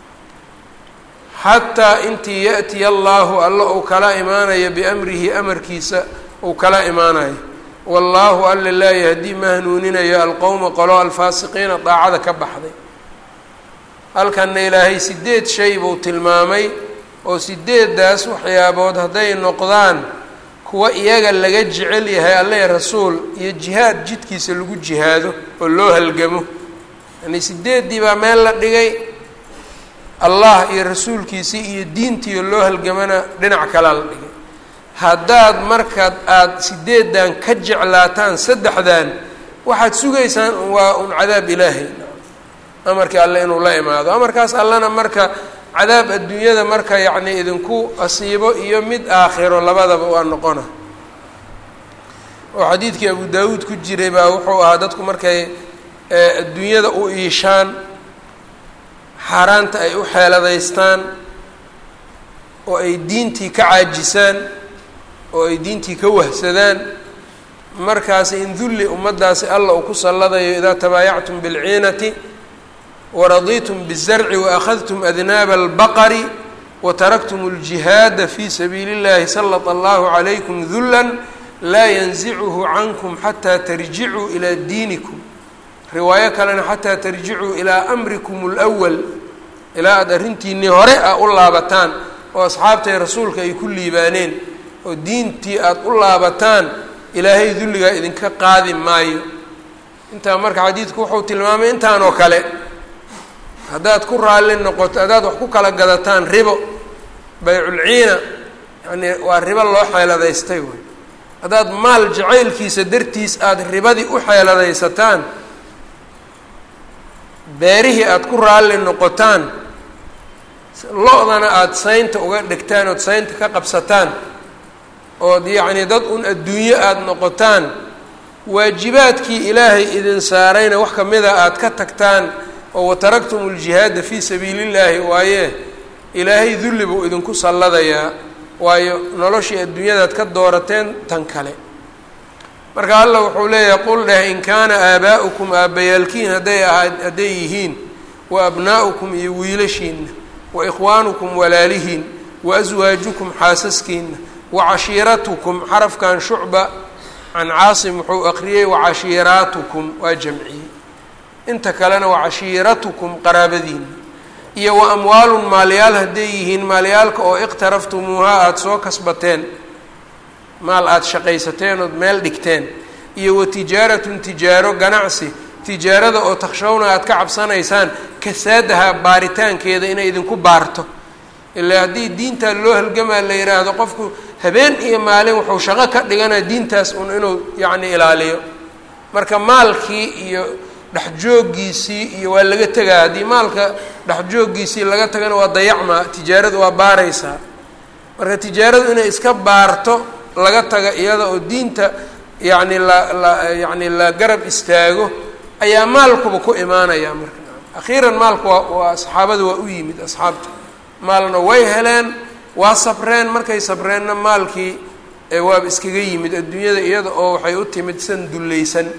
xataa intii yaأtiya allaahu alla uu kala imaanayo biamrihi amarkiisa uu kala imaanayo wallaahu alla laa yahdii ma hanuuninayo alqowma qolo alfaasiqiina daacada ka baxday halkanna ilaahay sideed shay buu tilmaamay oo sideeddaas waxyaabood hadday noqdaan kuwa iyaga laga jecel yahay alle rasuul iyo jihaad jidkiisa lagu jihaado oo loo halgamo yani sideeddii baa meel la dhigay allah iyo rasuulkiisii iyo diintiio loo halgamana dhinac kalaa la dhigay haddaad markaad aada sideeddan ka jeclaataan saddexdan waxaad sugaysaan waa un cadaab ilaahay amarkii alle inuu la imaado amarkaas allena marka cadaab adduunyada marka yacni idinku asiibo iyo mid aakhiro labadaba waa noqona oo xadiidkii abu daawuud ku jiray baa wuxuu ahaa dadku markay adduunyada u iishaan xaaraanta ay u xeeladaystaan oo ay diintii ka caajisaan oo ay diintii ka wahsadaan markaasi in dulli ummaddaasi alla uu ku salladayo idaa tabaayactum bilciinati waraditum bizarci waakhadtum adnaaba albaqari wataraktum اljihaada fi sabiili اllahi salط allahu calaykum dula laa yanzichu cankum xataa tarjicuu ilaa diinikum riwaayo kalena xataa tarjicuu ilaa amrikum اlأwal ilaa aada arrintiinii hore a u laabataan oo asxaabtay rasuulka ay ku liibaaneen oo diintii aada u laabataan ilaahay dulligaa idinka qaadi maayo intaa marka xadiidku wuxuu tilmaamay intaan oo kale haddaad ku raalli noqoto haddaad wax ku kala gadataan ribo bayculciina yacnii waa ribo loo xeeladaystay wey haddaad maal jacaylkiisa dartiis aada ribadii u xeeladaysataan beerihii aada ku raalli noqotaan lo-dana aada saynta uga dhigtaan ood saynta ka qabsataan ood yacnii dad un adduunyo aada noqotaan waajibaadkii ilaahay idin saarayna wax kamida aada ka tagtaan oo wataraktum ljihaada fii sabiili llaahi waaye ilaahay dulli buu idinku salladayaa waayo noloshii adduunyadaad ka doorateen tan kale marka allah wuxuu leeyahay qul dheh in kaana aabaa'ukum aabbayaalkiin hadday ahaa hadday yihiin wa abnaa'ukum iyo wiilashiinna wa ikhwaanukum walaalihiin wa aswaajukum xaasaskiinna wa cashiiratukum xarafkan shucba can caasim wuxuu aqriyey wacashiiraatukum waa jamciyey inta kalena waa cashiiratukum qaraabadiina iyo wa amwaalun maalyaal hadday yihiin maalyaalka oo iqtaraftumuuhaa aada soo kasbateen maal aada shaqaysateen ood meel dhigteen iyo wa tijaaratun tijaaro ganacsi tijaarada oo takshawna aada ka cabsanaysaan kasaadaha baaritaankeeda inay idinku baarto ilaa haddii diintaa loo halgamaa la yidhaahdo qofku habeen iyo maalin wuxuu shaqo ka dhiganaa diintaas un inuu yacni ilaaliyo marka maalkii iyo dhexjooggiisii iyo waa laga tegaa haddii maalka dhexjooggiisii laga tagana waa dayacmaa tijaaradu waa baaraysaa marka tijaaradu inay iska baarto laga taga iyada oo diinta yacni la la yacni la garab istaago ayaa maalkuba ku imaanaya marka akhiiran maalku waa waa saxaabada waa u yimid asxaabta maalna way heleen waa sabreen markay sabreenna maalkii waaba iskaga yimid adduunyada iyada oo waxay u timid san dullaysan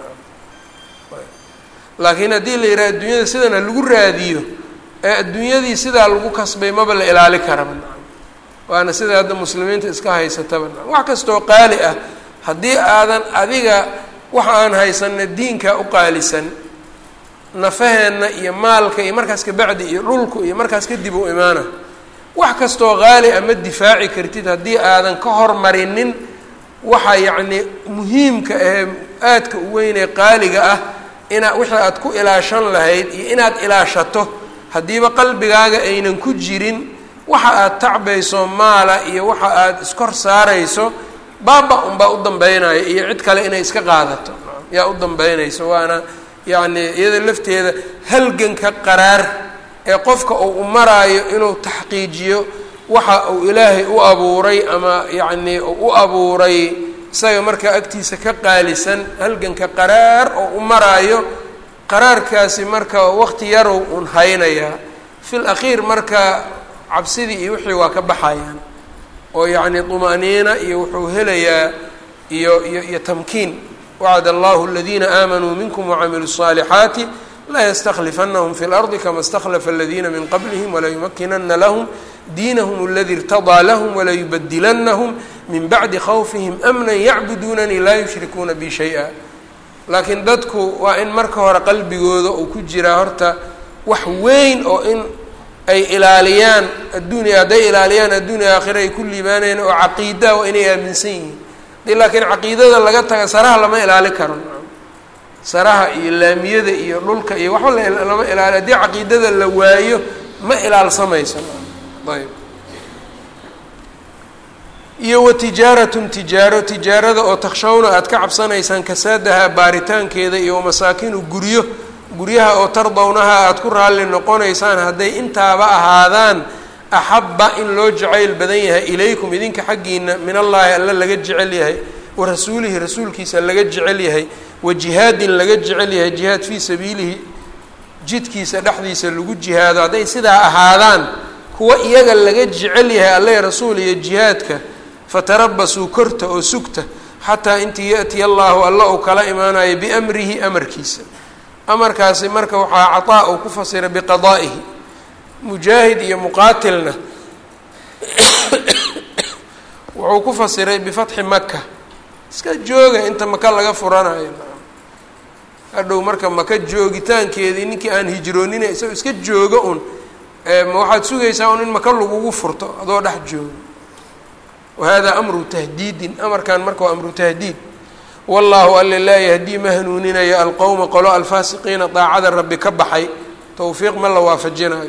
laakiin haddii la yidhaha adduunyada sidana lagu raadiyo ee adduunyadii sidaa lagu kasbay maba la ilaali karaba waana sida hadda muslimiinta iska haysataba wax kastoo qaali ah haddii aadan adiga waxa aan haysana diinka u qaalisan nafaheenna iyo maalka iyo markaas kabacdi iyo dhulku iyo markaas kadib u imaana wax kastoo qaali ah ma difaaci kartid haddii aadan ka hormarinin waxa yacni muhiimka ahee aadka u weynee qaaliga ah inaa wixii aad ku ilaashan lahayd iyo inaad ilaashato haddiiba qalbigaaga aynan ku jirin waxa aad tacbayso maala iyo waxa aad iskor saarayso baaba unbaa u dambeynaya iyo cid kale inay iska qaadato yaa u dambeynayso waana yacni iyada lafteeda halganka qaraar ee qofka uu u maraayo inuu taxqiijiyo waxa uu ilaahay u abuuray ama yacni u abuuray isaga markaa agtiisa ka qaalisan halganka qaraar oo u maraayo qaraarkaasi marka waqti yarow un haynayaa fil akhiir marka cabsidii iyo wixii waa ka baxayaan oo yacni طumaaniina iyo wuxuu helayaa iyo iyo iyo tamkiin wacd allahu aladiina aamanuu minkum wacamiluu الصaalixaati laystaklifanahm fi اlardi kama اstakhlafa aladiina min qablihim walayumakinana lahm diinahum aladi irtadaa lahm walayubadilanahum min bacdi khawfihim amna yacbuduunanii laa yushrikuuna bi shay-a laakiin dadku waa in marka hore qalbigooda uu ku jiraa horta wax weyn oo in ay ilaaliyaan adduunya hadday ilaaliyaan adduunya aakhira ay ku liibaanayaan oo caqiidaa waa inay aaminsan yihiin dii laakiin caqiidada laga taga saraha lama ilaali karo saraha iyo laamiyada iyo dhulka iyo waxba lama ilaali haddii caqiidada la waayo ma ilaalsamayso ayb iyo wa tijaaratun tijaaro tijaarada oo takshawna aada ka cabsanaysaan kasaadaha baaritaankeeda iyo masaakinu guryo guryaha oo tardownaha aada ku raalli noqonaysaan hadday intaaba ahaadaan axabba in loo jacayl badan yahay ilaykum idinka xaggiina min allaahi alla laga jecel yahay wa rasuulihi rasuulkiisa laga jecel yahay wa jihaadin laga jecel yahay jihaad fii sabiilihi jidkiisa dhexdiisa lagu jihaado hadday sidaa ahaadaan kuwa iyaga laga jecel yahay alle rasuul iyo jihaadka fatarabasuu korta oo sugta xataa intii ya-tiya allaahu alla uu kala imaanayo biamrihi amarkiisa amarkaasi marka waxaa cataa uu ku fasiray biqadaa'ihi mujaahid iyo muqaatilna wuxuu ku fasiray bifatxi maka iska jooga inta maka laga furanayo hadhow marka maka joogitaankeedii ninkii aan hijroonina isagoo iska jooga un ma waxaad sugaysaa un in maka lagugu furto adoo dhex jooga wahada amru tahdiidin amarkan marka waa amru tahdiid wallaahu alle laa yahdii ma hanuuninayo alqowma qolo alfaasiqiina daacada rabbi ka baxay towfiiq ma la waafajinayo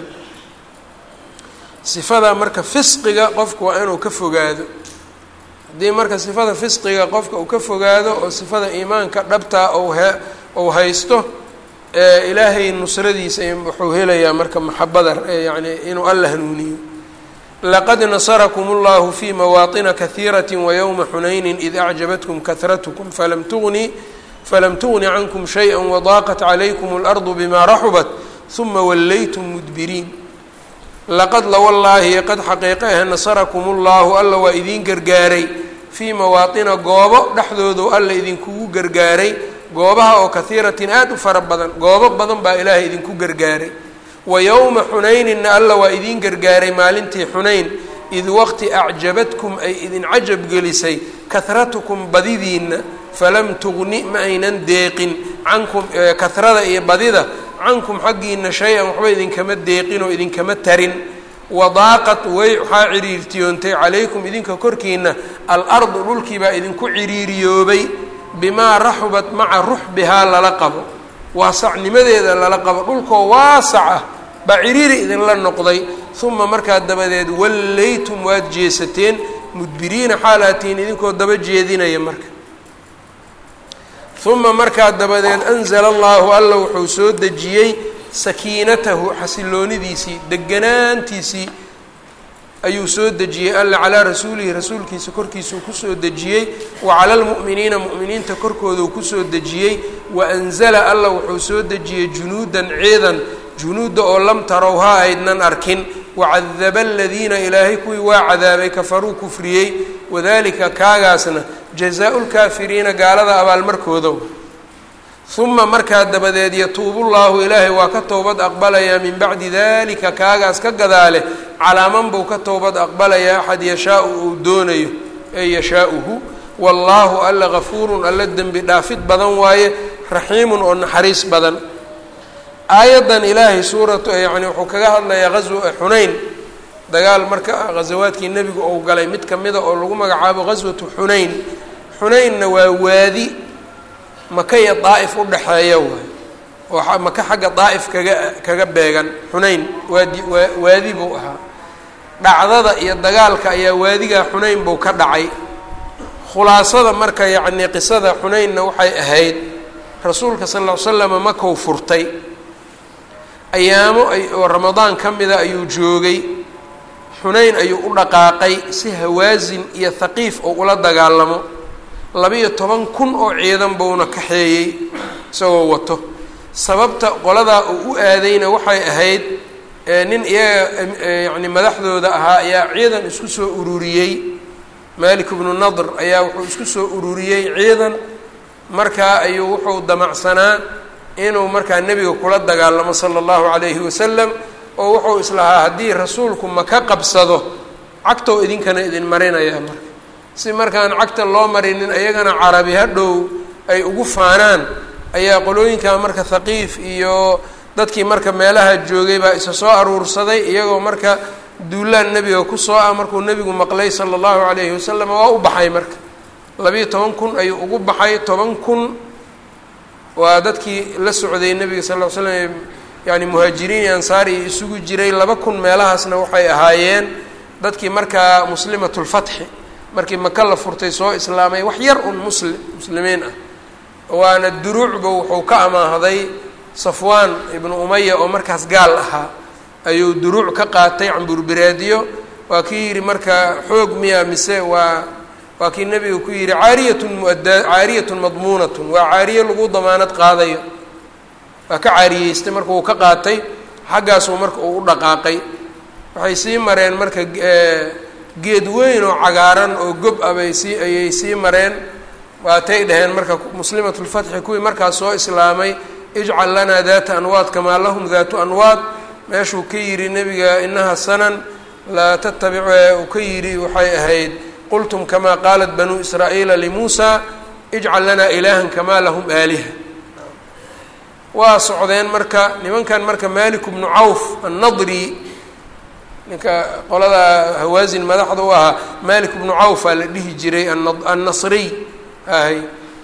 sifada marka fisqiga qofku waa inuu ka fogaado haddii marka sifada fisqiga qofka uu ka fogaado oo sifada iimaanka dhabtaa ou he ou haysto ilaahay nusradiisa wuxuu helayaa marka maxabada yani inuu alla hanuuniyo laqad nasarakum اllahu fi mawaaطina kahiiraة waywma xunayni id acjabatkum kahratkum falam tugni falam tugni cankum shayئa wadaaqat calaykum اlarضu bima raxubat ثuma wallaytum mudbiriin laqad lawallaahi qad xaqiiqa ah nasarakum اllahu alla waa idiin gargaaray fii mawaaطina goobo dhexdoodu alla idinkugu gargaaray goobaha oo kahiiratin aada u fara badan goobo badan baa ilaahay idinku gargaaray wa yowma xunayninna alla waa idiin gargaaray maalintii xunayn id waqti acjabadkum ay idin cajab gelisay kahratukum badidiinna falam tugni ma aynan deeqin cankum kahrada iyo badida cankum xaggiina shay-an waxba idinkama deeqin oo idinkama tarin wadaaqat way waxaa ciriirtiyoontay calaykum idinka korkiina al-ardu dhulkiibaa idinku ciriiriyoobay bimaa raxubat maca ruxbihaa lala qabo waasacnimadeeda lala qabo dhulkoo waasac ah baa ciriiri idinla noqday uma markaa dabadeed wallaytum waad jeesateen mudbiriina xaalaatihiin idinkoo daba jeedinaya marka uma markaa dabadeed anzala allaahu alla wuxuu soo dejiyey sakiinatahu xasiloonidiisii deganaantiisii ayuu soo dejiyey alla calaa rasuulihi rasuulkiisa korkiisuu kusoo dejiyey wa cala lmu'miniina mu'miniinta korkooduu kusoo dejiyey wa anzala alla wuxuu soo dejiyey junuudan ciidan junuudda oo lam tarowhaa aydnan arkin wacadaba aladiina ilaahay kuwii waa cadaabay kafaruu kufriyey wadalika kaagaasna jazaau lkaafiriina gaalada abaalmarkooda uma markaa dabadeed yatuubu llaahu ilaahay waa ka towbad aqbalayaa min bacdi dalika kaagaas ka gadaale calaaman buu ka towbad aqbalayaa axad yashaau uu doonayo ee yashaauhu wallaahu alla gafuurun alla dembi dhaafid badan waaye raxiimun oo naxariis badan aayaddan ilaahay suuratu yani wuxuu kaga hadlayaa gaswa xunayn dagaal marka ghasawaadkii nebigu ou galay mid ka mida oo lagu magacaabo ghaswatu xunayn xunaynna waa waadi maka iyo daa'if u dhexeeya waay oo maka xagga daa'if kaga kaga beegan xunayn waadi waa waadi buu ahaa dhacdada iyo dagaalka ayaa waadigaa xunayn buu ka dhacay khulaasada marka yacnii qisada xunaynna waxay ahayd rasuulka sal ll ly slama makou furtay ayaamo ay oo ramadaan ka mida ayuu joogay xunayn ayuu u dhaqaaqay si hawaasin iyo haqiif oo ula dagaalamo laba-iyo toban kun oo ciidan buuna kaxeeyey isagoo wato sababta qoladaa uu u aadayna waxay ahayd nin iyaga yacni madaxdooda ahaa ayaa ciidan isku soo ururiyey malik bnu nadr ayaa wuxuu isku soo ururiyey ciidan markaa ayuu wuxuu damacsanaa inuu markaa nebiga kula dagaalamo sala allahu calayhi wasalam oo wuxuu islahaa haddii rasuulku maka qabsado cagtoo idinkana idin marinayaa marka si markaan cagta loo marinin ayagana carabi hadhow ay ugu faanaan ayaa qolooyinkaa marka thaqiif iyo dadkii marka meelaha joogay baa isa soo aruursaday iyagoo marka duulaan nebiga kusoo ah markuu nebigu maqlay sala allahu calayhi wasalam waa u baxay marka labiiyo toban kun ayuu ugu baxay toban kun waa dadkii la socday nebiga sal ll ly slam yani muhaajiriin iyo ansaar iyo isugu jiray laba kun meelahaasna waxay ahaayeen dadkii markaa muslimatulfatxi markii maka la furtay soo islaamay wax yar un muslim muslimiin ah waana duruucba wuxuu ka amaahday safwaan ibnu umaya oo markaas gaal ahaa ayuu duruuc ka qaatay camburbiraadiyo waa kii yidhi marka xoog miya mise waa waa kii nebiga ku yidhi caariyatun muadda caariyatun madmuunatun waa caariye lagu damaanad qaadayo waa ka caariyeystay marka uu ka qaatay xaggaasuu marka uu u dhaqaaqay waxay sii mareen marka geed weyn oo cagaaran oo gob ah bay sii ayay sii mareen waatay dhaheen marka muslimatulfatxi kuwii markaas soo islaamay ijcal lanaa daata anwaad kamaa lahum daatu anwaad meeshuu ka yidhi nebiga inaha sanan laa tattabic uu ka yidhi waxay ahayd qultum kamaa qaalat banuu israa'iila limuusa ijcal lanaa ilaahan kamaa lahum aaliha waa socdeen marka nimankan marka malik bnu cawf annadri ninka qolada hawaasin madaxda u ahaa malik bnu cawfaa la dhihi jiray annasriy ahay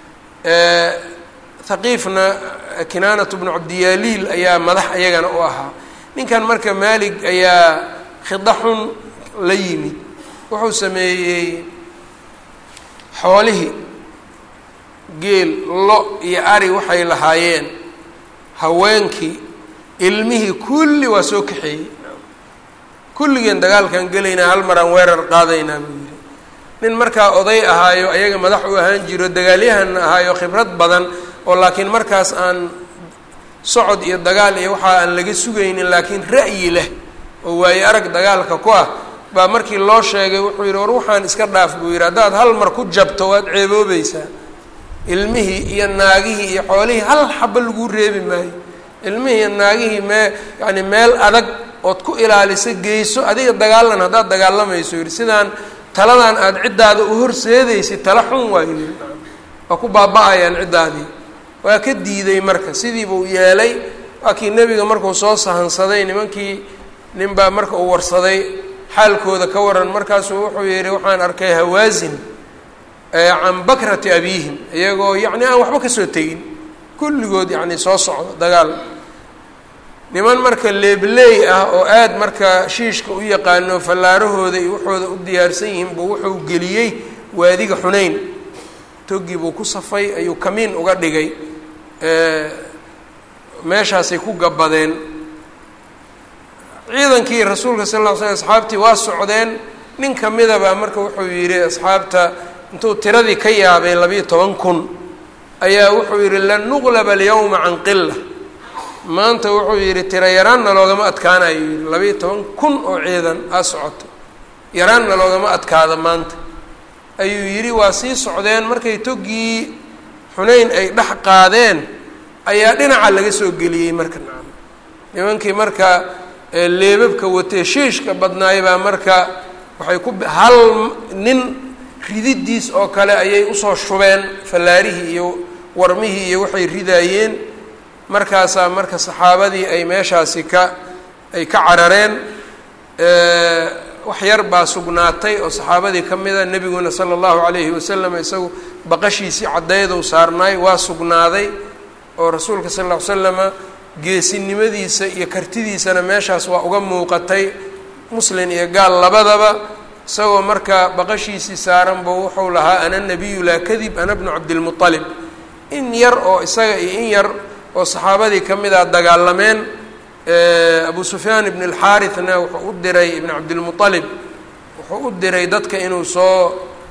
haqiifna kinaanat bnu cabdiyaaliil ayaa madax iyagana u ahaa ninkan marka maalig ayaa khida xun la yimid wuxuu sameeyey xoolihii geel lo iyo ari waxay lahaayeen haweenkii ilmihii kulli waa soo kaxeeyey kulligeen dagaalkan gelaynaa hal maraan weerar qaadaynaa buu yidhi nin markaa oday ahaayo ayaga madax u ahaan jiro dagaalyahanna ahaayo khibrad badan oo laakiin markaas aan socod iyo dagaal iyo waxa aan laga sugaynin laakiin ra'yi leh oo waaye arag dagaalka ku ah baa markii loo sheegay wuxuu yidhi war waxaan iska dhaaf buu yidhi haddaad hal mar ku jabto waad ceeboobaysaa ilmihii iyo naagihii iyo xoolihii hal xaba laguu reebi maayo ilmihii iyo naagihii mee yacani meel adag ood ku ilaalisa geyso adiga dagaalan haddaad dagaalamayso yidhi sidaan taladan aada ciddaada u horseedaysid tala xun waayo yidhi waa ku baaba-ayaan ciddaadii waa ka diiday marka sidiibuu yeelay waa kii nebiga markuu soo sahansaday nimankii ninbaa marka uu warsaday xaalkooda ka waran markaasuu wuxuu yidhi waxaan arkay hawaasin can bakrati abiihim iyagoo yacni aan waxba kasoo tegin kulligood yacni soo socdo dagaal niman marka leebleey ah oo aada marka shiishka u yaqaano fallaarahooda iyo waxooda u diyaarsan yihiin buu wuxuu geliyey waadiga xunayn toggii buu ku safay ayuu kamiin uga dhigay meeshaasay ku gabbadeen ciidankii rasuulka sal ll ly slm asxaabtii waa socdeen nin kamida baa marka wuxuu yidhi asxaabta intuu tiradii ka yaabay labiiyo toban kun ayaa wuxuu yidhi lan nuqlaba alyawma can qila maanta wuxuu yidhi tiro yaraanna loogama adkaanayo yidhi labiiyo toban kun oo ciidan aa socoto yaraanna loogama adkaado maanta ayuu yidhi waa sii socdeen markay toggii xunayn ay dhex qaadeen ayaa dhinaca laga soo geliyey marka nacam nimankii marka leebabka watee shiishka badnaay baa marka waxay ku hal nin rididiis oo kale ayay usoo shubeen fallaarihii iyo warmihii iyo waxay ridaayeen markaasaa marka saxaabadii ay meeshaasi ka ay ka carareen wax yar baa sugnaatay oo saxaabadii ka mida nebiguna sala allahu calayhi wasalam isagu baqashiisii caddeydou saarnaay waa sugnaaday oo rasuulka sal ll ly slama geesinimadiisa iyo kartidiisana meeshaas waa uga muuqatay muslin iyo gaal labadaba isagoo marka baqashiisii saaran buu wuxuu lahaa ana nabiyu laa kadib ana bnu cabdilmualib in yar oo isaga iyo in yar oo saxaabadii ka mid a dagaalameen abu sufyaan ibn alxaarithna wuxuu u diray ibn cabdilmualib wuxuu u diray dadka inuu soo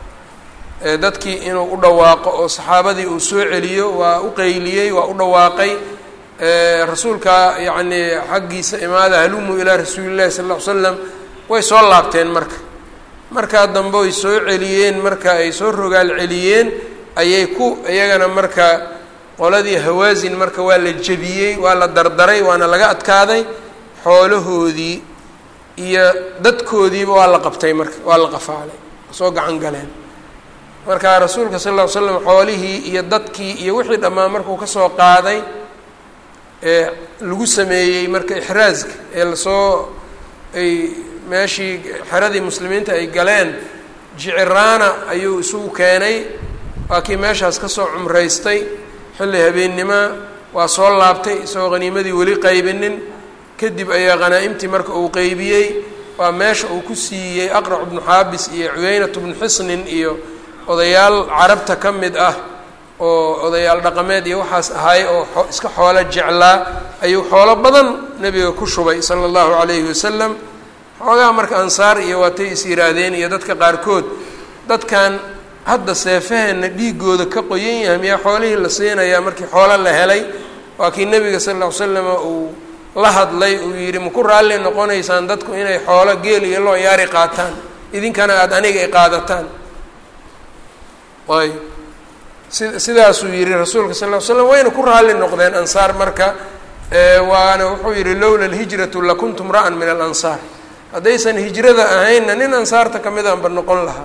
dadkii inuu u dhawaaqo oo saxaabadii uu soo celiyo waa u qeyliyey waa u dhawaaqay rasuulka yacni xaggiisa imaada halumuu ilaa rasuuli llahi sal ll ly slam way soo laabteen marka markaa dambe ay soo celiyeen marka ay soo rogaal celiyeen ayay ku iyagana marka qoladii hawaasin marka waa la jebiyey waa la dardaray waana laga adkaaday xoolahoodii iyo dadkoodiiba waa la qabtay marka waa la qafaalay soo gacan galeen marka rasuulka sal ll ly slam xoolihii iyo dadkii iyo wixii dhammaan markuu kasoo qaaday ee lagu sameeyey marka ixraaska ee lasoo ay meeshii xeradii muslimiinta ay galeen jiciraana ayuu isugu keenay waa kii meeshaas ka soo cumraystay xilli habeennimoa waa soo laabtay isagoo haniimadii weli qaybinin kadib ayaa khanaa'imtii marka uu qeybiyey waa meesha uu ku siiyey aqrac bnu xaabis iyo cuyeynat bnu xisnin iyo odayaal carabta ka mid ah oo odayaal dhaqameed iyo waxaas ahay oo iska xoolo jeclaa ayuu xoolo badan nebiga ku shubay sala allahu calayhi wasalam xoogaha marka ansaar iyo waatay is yihaahdeen iyo dadka qaarkood dadkan hadda seefaheenna dhiigooda ka qoyan yahay miyaa xoolihii la siinayaa markii xoolo la helay waa kii nebiga sal lla ly slama uu la hadlay uu yidhi maku raalli noqonaysaan dadku inay xoolo geel iyo loo yaari qaataan idinkana aada aniga ay qaadataan ayb si sidaasuu yihi rasuulka sal ll ly slam wayna ku raalli noqdeen ansaar marka waana wuxuu yihi lowla alhijratu lakuntum ra'an min alansaar haddaysan hijrada ahaynna nin ansaarta ka mid aanba noqon lahaa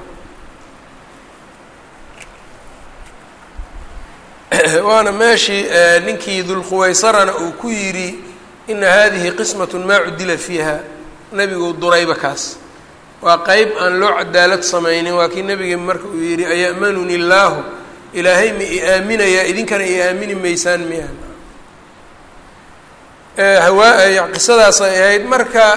waana meeshii ninkii dulquwaysarana uu ku yidhi ina hadihi qismatun maa cudila fiiha nebiguu durayba kaas waa qeyb aan loo cadaalad samaynin waa kii nebigi marka uu yidhi aya'manuni illaahu ilaahay ma i aaminayaa idinkana i aamini maysaan miya hawaa qisadaas ay ahayd marka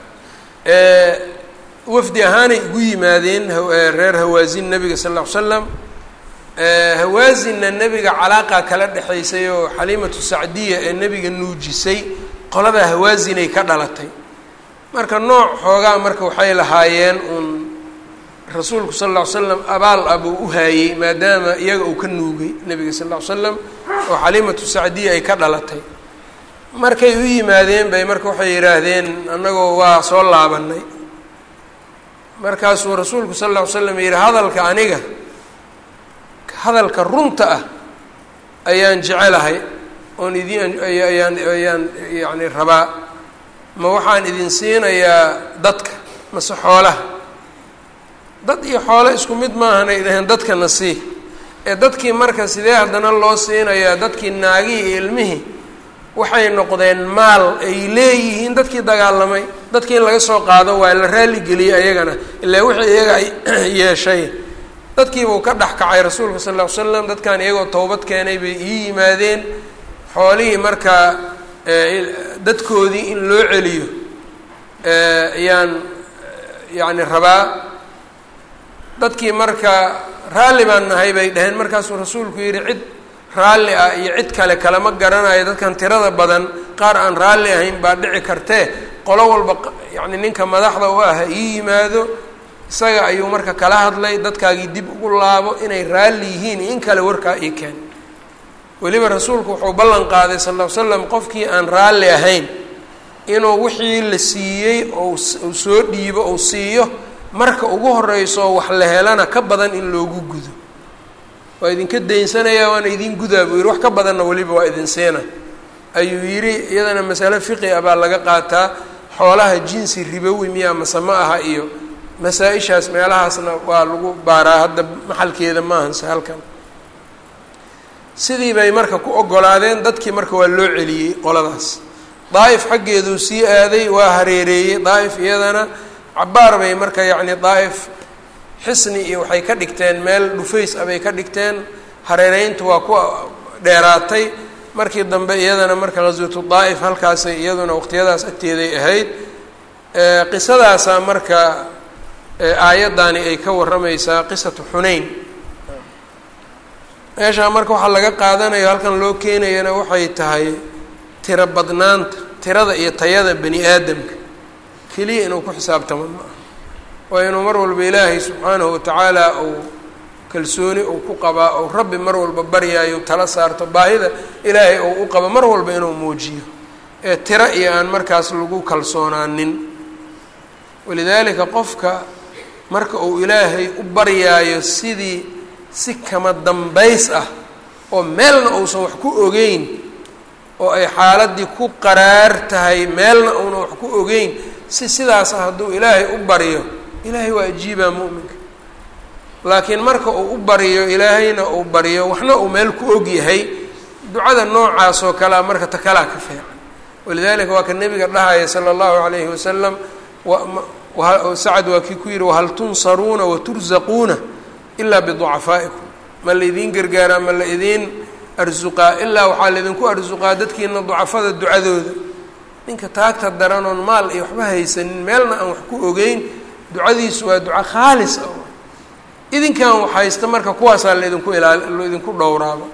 wafdi ahaanay ugu yimaadeen reer hawaasin nebiga sal ll ly slam hawaasinna nebiga calaaqa kala dhexaysay oo xaliimatu sacdiya ee nebiga nuujisay qoladaa hawaasinay ka dhalatay marka nooc xoogaa marka waxay lahaayeen uun rasuulku sal lla ly slam abaal ah buu u haayey maadaama iyaga uu ka nuugay nebiga sal lla ly slam oo xaliimatu sacdiya ay ka dhalatay markay u yimaadeen bay marka waxay yidhaahdeen annagoo waa soo laabanay markaasuu rasuulku sal lla ly slam yidhi hadalka aniga hadalka runta ah ayaan jecelahay oon idin ayaan ayaan yacni rabaa ma waxaan idin siinayaa dadka mase xoolaha dad iyo xoolo isku mid maahanay dhaheen dadkana sii ee dadkii marka sidee haddana loo siinayaa dadkii naagihii iyo ilmihii waxay noqdeen maal ay leeyihiin dadkii dagaalamay dadkii in laga soo qaado waa la raalligeliyey ayagana ilaa wixii iyaga ay yeeshay dadkiibuu ka dhex kacay rasuulka sal ll ly slam dadkan iyagoo towbad keenay bay ii yimaadeen xoolihii markaa dadkoodii in loo celiyo ayaan yacni rabaa dadkii marka raalli baan nahay bay dhaheen markaasuu rasuulku yidhi cid raalli ah iyo cid kale kalama garanayo dadkan tirada badan qaar aan raalli ahayn baa dhici kartee qolo walba yacni ninka madaxda u ah ha ii yimaado isaga ayuu marka kala hadlay dadkaagii dib ugu laabo inay raalli yihiin in kale warkaa ii keen weliba rasuulku wuxuu ballan qaaday sal ll ly slam qofkii aan raalli ahayn inuu wixii la siiyey ou uu soo dhiibo ou siiyo marka ugu horeyso wax la helana ka badan in loogu gudo waa idinka daynsanaya waana idin gudaa buu yidhi wax ka badanna weliba waa idin siina ayuu yidhi iyadana masale fiqi ah baa laga qaataa xoolaha jinsi ribowi miyaa mase ma aha iyo masaa-ishaas meelahaasna waa lagu baaraa hadda maxalkeeda maahanse halkan sidii bay marka ku ogolaadeen dadkii marka waa loo celiyey qoladaas daa'if xaggeeduu sii aaday waa hareereeyey daa'if iyadana cabaar bay marka yacni daa'if xisni iyo waxay ka dhigteen meel dhufays ah bay ka dhigteen hareereyntu waa ku dheeraatay markii dambe iyadana marka ghaswatu daa'if halkaasay iyaduna waqtiyadaas agteeday ahayd qisadaasaa marka aayaddaani ay ka warramaysaa qisatu xunayn meeshaa marka waxaa laga qaadanayo halkan loo keenayana waxay tahay tiro badnaanta tirada iyo tayada bani aadamka keliya inuu ku xisaabtamo ma aha waa inuu mar walba ilaahay subxaanahu watacaala uu kalsooni uu ku qabaa ou rabbi mar walba baryaayo tala saarto baahida ilaahay ou u qabo mar walba inuu muujiyo ee tiro iyo aan markaas lagu kalsoonaanin walidaalika qofka marka uu ilaahay u baryaayo sidii si kama dambays ah oo meelna uusan wax ku ogeyn oo ay xaaladdii ku qaraar tahay meelna uuna wax ku ogeyn si sidaas ah hadduu ilaahay u baryo ilaahay waa ajiibaa mu'minka laakiin marka uu u baryo ilaahayna uu baryo waxna uu meel ku og yahay ducada noocaas oo kalea marka ta kalaa ka fiican walidalika waa ka nebiga dhahaya sala allahu calayhi wasalam sacad waa kii ku yihi wahal tunsaruuna waturzaquuna ilaa biducafaa'ikum ma laydiin gargaaraa ma la idiin arsuqaa ilaa waxaa laydinku arsuqaa dadkiina ducafada ducadooda ninka taagta daran oon maal iyo waxba haysanin meelna aan wax ku ogeyn ducadiisu waa duco khaalis ah idinkan wax haysta marka kuwaasaa laydinku ilaal laydinku dhowraaba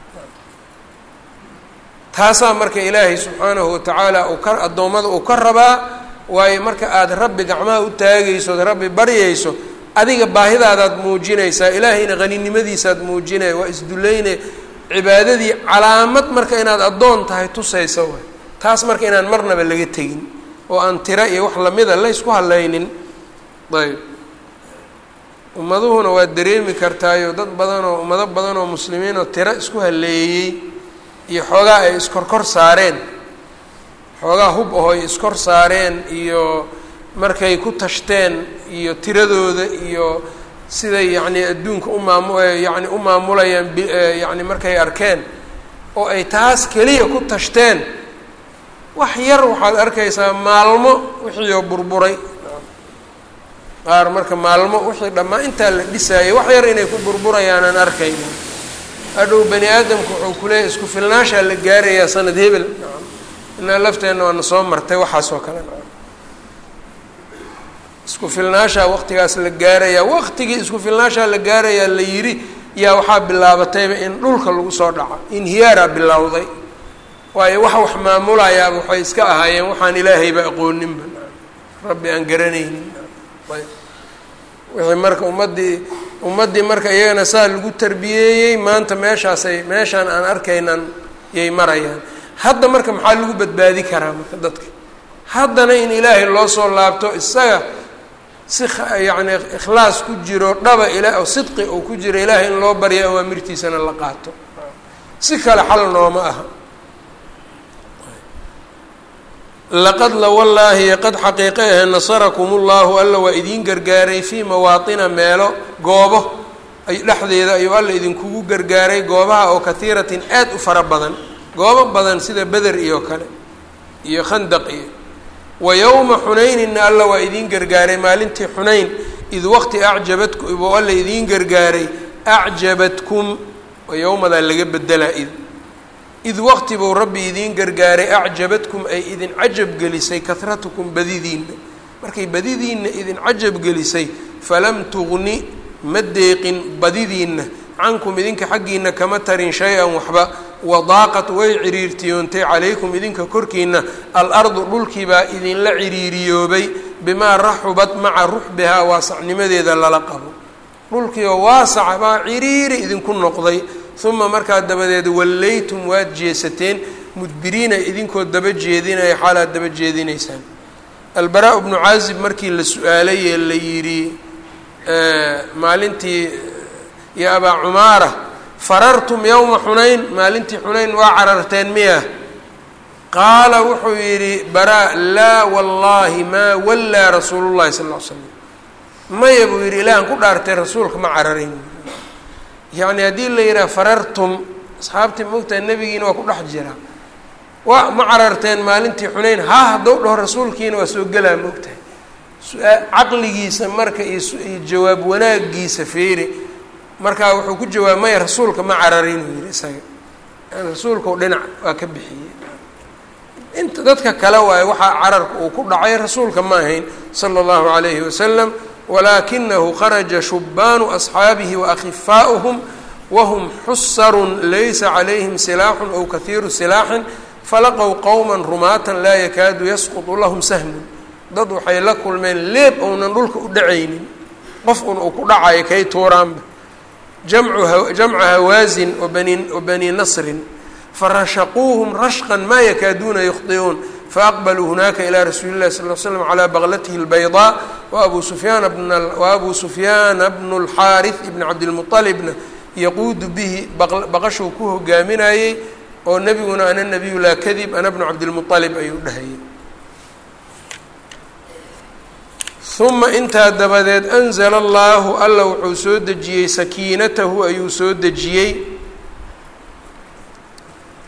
taasaa marka ilaahay subxaanahu watacaala uu ka addoommada uu ka rabaa waayo marka aada rabbi gacmaha u taagayso od rabbi baryayso adiga baahidaadaad muujinaysaa ilaahayna haninimadiisaad muujinaya waa isdulayne cibaadadii calaamad marka inaad addoon tahay tusaysa waay taas marka inaan marnaba laga tegin oo aan tiro iyo wax lamida laysku hadlaynin ayb ummaduhuna waad dareemi kartaayo dad badan oo ummado badan oo muslimiin oo tiro isku haleeyey iyo xoogaa ay iskorkor saareen xoogaa hub aho ay iskor saareen iyo markay ku tashteen iyo tiradooda iyo siday yacni adduunka u maamu yacni u maamulayaan b yacni markay arkeen oo ay taas keliya ku tashteen wax yar waxaad arkaysaa maalmo wixii oo burburay qaar marka maalmo wixii dhammaa intaa la dhisaayay wax yar inay ku burburayaanan arkayna hadhow bani aadamku wuxuu kuleeyahy isku filnaashaa la gaarayaa sanad hebel inaa lafteenna waana soo martay waxaas oo kale isku filnaashaa waqtigaas la gaarayaa waqtigii isku filnaashaa la gaarayaa la yidhi yaa waxaa bilaabatayba in dhulka lagu soo dhaco inhiyaaraa bilowday waayo wax wax maamulayaaba waxay iska ahaayeen waxaan ilaahayba aqooninba rabbi aan garanaynin wixii marka ummaddii ummaddii marka iyagana saa lagu tarbiyeeyey maanta meeshaasay meeshaan aan arkaynan yay marayaan hadda marka maxaa lagu badbaadi karaa marka dadka haddana in ilaahay loo soo laabto isaga si yacni ikhlaas ku jiro dhaba ila oo sidqi uu ku jiro ilaahay in loo baryo awaamirtiisana la qaato si kale xal nooma aha laqad la wallaahi qad xaqiiqe ahe nasarakum ullahu alla waa idiin gargaaray fii mawaatina meelo goobo ay dhexdeeda ayuu alla idinkugu gargaaray goobaha oo kahiiratin aad u fara badan goobo badan sida beder iyo kale iyo khandaq iyo wa yowma xunayninna alla waa idiin gargaaray maalintii xunayn id waqti acjabadku buu alla idiin gargaaray acjabadkum yowmadaa laga bedelaa id id waqti buu rabbi idiin gargaaray acjabadkum ay idin cajab gelisay kahratukum badidiinna markay badidiinna idin cajab gelisay falam tugni ma deeqin badidiinna cankum idinka xaggiina kama tarin shay-an waxba wadaaqat way ciriirtiyoontay calaykum idinka korkiina al-ardu dhulkiibaa idinla ciriiriyoobay bimaa raxubat maca ruxbihaa waasacnimadeeda lala qabo dhulkiioo waasaca baa ciriiri idinku noqday uma markaa dabadeed wallaytum waad jeesateen mudbiriina idinkoo daba jeedinaya xaalaad daba jeedinaysaan albaraa bnu caazib markii la su-aalay ee la yidhi maalintii yo abaa cumaara farartum yowma xunayn maalintii xunayn waa cararteen miya qaala wuxuu yidhi baraa laa wallaahi maa wallaa rasuulu llahi sal ll ly slam maya buu yidhi ilaahan ku dhaartay rasuulka ma cararin yacni haddii la yidhaha farartum asxaabtii moogtahay nebigiina waa ku dhex jira waa ma cararteen maalintii xunayn haa haddou dhaho rasuulkiina waa soo gelaa moogtahay su-aa caqligiisa marka iyo iyo jawaab wanaagiisa feeri markaa wuxuu ku jawaab maya rasuulka ma cararin uu yihi isaga rasuulkau dhinac waa ka bixiyey inta dadka kale waaye waxaa cararka uu ku dhacay rasuulka ma ahayn sala allahu calayhi wasalam walaakinahu kharaja shubbaanu asxaabihi waakhifaa'uhum wahum xusarun laysa calayhim silaaxun ow kahiiru silaaxin falaqow qowman rumaatan laa yakaadu yasqutu lahum sahmun dad waxay la kulmeen leeb ounan dhulka u dhacaynin qof un uu ku dhacayo kay tuuraanba jamcu jamca hawaasin wabani wabani nasrin farashaquuhum rashqan maa yakaaduuna yukhdi'uun faaqbaluu hunaaka ilaa rasuuli llahi sal l slam calaa baklatihi اlbaydaa waabuu sufyaana bna waabuu sufyaana bnu اlxaariث ibni cabdilmuطalibna yaquudu bihi baqashuu ku hogaaminayey oo nebiguna ana nabiyu laa kadib ana bnu cabdilmuطalib ayuu dhahayay uma intaa dabadeed anzla allahu alla wuxuu soo dejiyey sakiinatahu ayuu soo dejiyey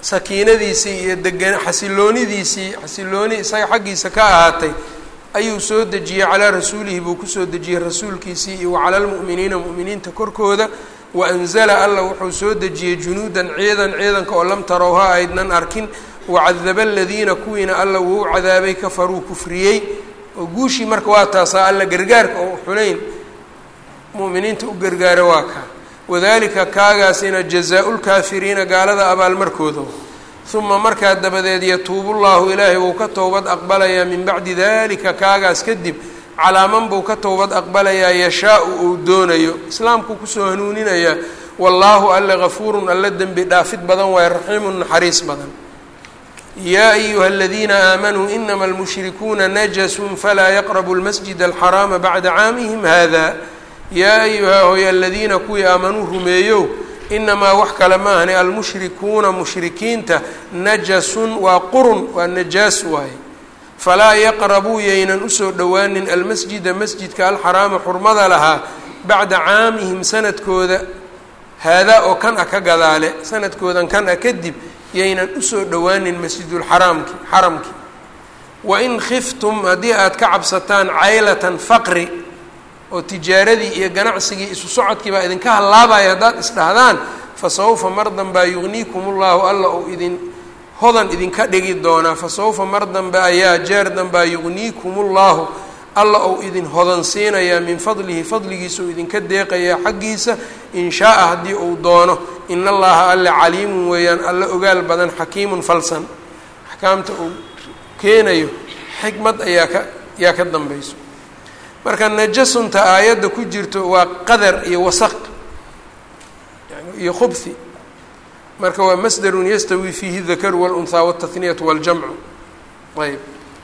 sakiinadiisii iyo degan xasiloonidiisii xasilooni isaga xaggiisa ka ahaatay ayuu soo dejiyey calaa rasuulihi buu kusoo dejiyey rasuulkiisii iyo wacala lmu'miniina mu'miniinta korkooda wa anzala alla wuxuu soo dejiyey junuudan ciidan ciidanka oo lam tarowha aydnan arkin wacadaba aladiina kuwiina alla wuu cadaabay kafaruu kufriyey oo guushii marka waa taasaa alla gargaarka oo xunayn mu'miniinta u gargaara waa kaa wadalika kaagaasina jazaa-u lkaafiriina gaalada abaalmarkooda uma markaa dabadeed yatuubu llahu ilaahay wuu ka towbad aqbalayaa min bacdi dalika kaagaas kadib calaaman buu ka towbad aqbalayaa yashaa-u uu doonayo islaamkuu kusoo hanuuninayaa wallaahu alle gafuurun alle dembi dhaafid badan waaye raxiimun naxariis badan yaa ayuha aladiina aamanuu inama almushrikuuna najasun falaa yaqrabu lmasjid alxaraama bacda caamihim hada yaa ayuhaa hoy aladiina kuwii aamanuu rumeeyow inamaa wax kale ma ahni almushrikuuna mushrikiinta najasun waa qurun waa najaas waaye falaa yaqrabuu yaynan usoo dhowaanin almasjida masjidka alxaraama xurmada lahaa bacda caamihim sanadkooda haadaa oo kan ah ka gadaale sanadkoodan kan ah kadib yaynan usoo dhowaanin masjidulxaraamki xaramki wain khiftum haddii aad ka cabsataan caylatan faqri oo tijaaradii iyo ganacsigii isu socodkii baa idinka hallaabaya haddaad isdhahdaan fa sawfa mar danbaa yugniikum ullahu alla uu idin hodan idinka dhigi doonaa fa sawfa mar dambe ayaa jeer danbaa yugniikum ullahu alla uu idin hodan siinayaa min fadlihi fadligiisa uu idinka deeqayaa xaggiisa in shaaa haddii uu doono in allaha alle caliimun weeyaan alla ogaal badan xakiimun falsan axkaamta uu keenayo xikmad ayaa ka yaa ka dambayso marka najasunta aayadda ku jirto waa qadar iyo wasaq yani iyo khubhi marka waa masdarun yastawi fiihi dakaru walunhaa waltahniyatu waljamcu ayb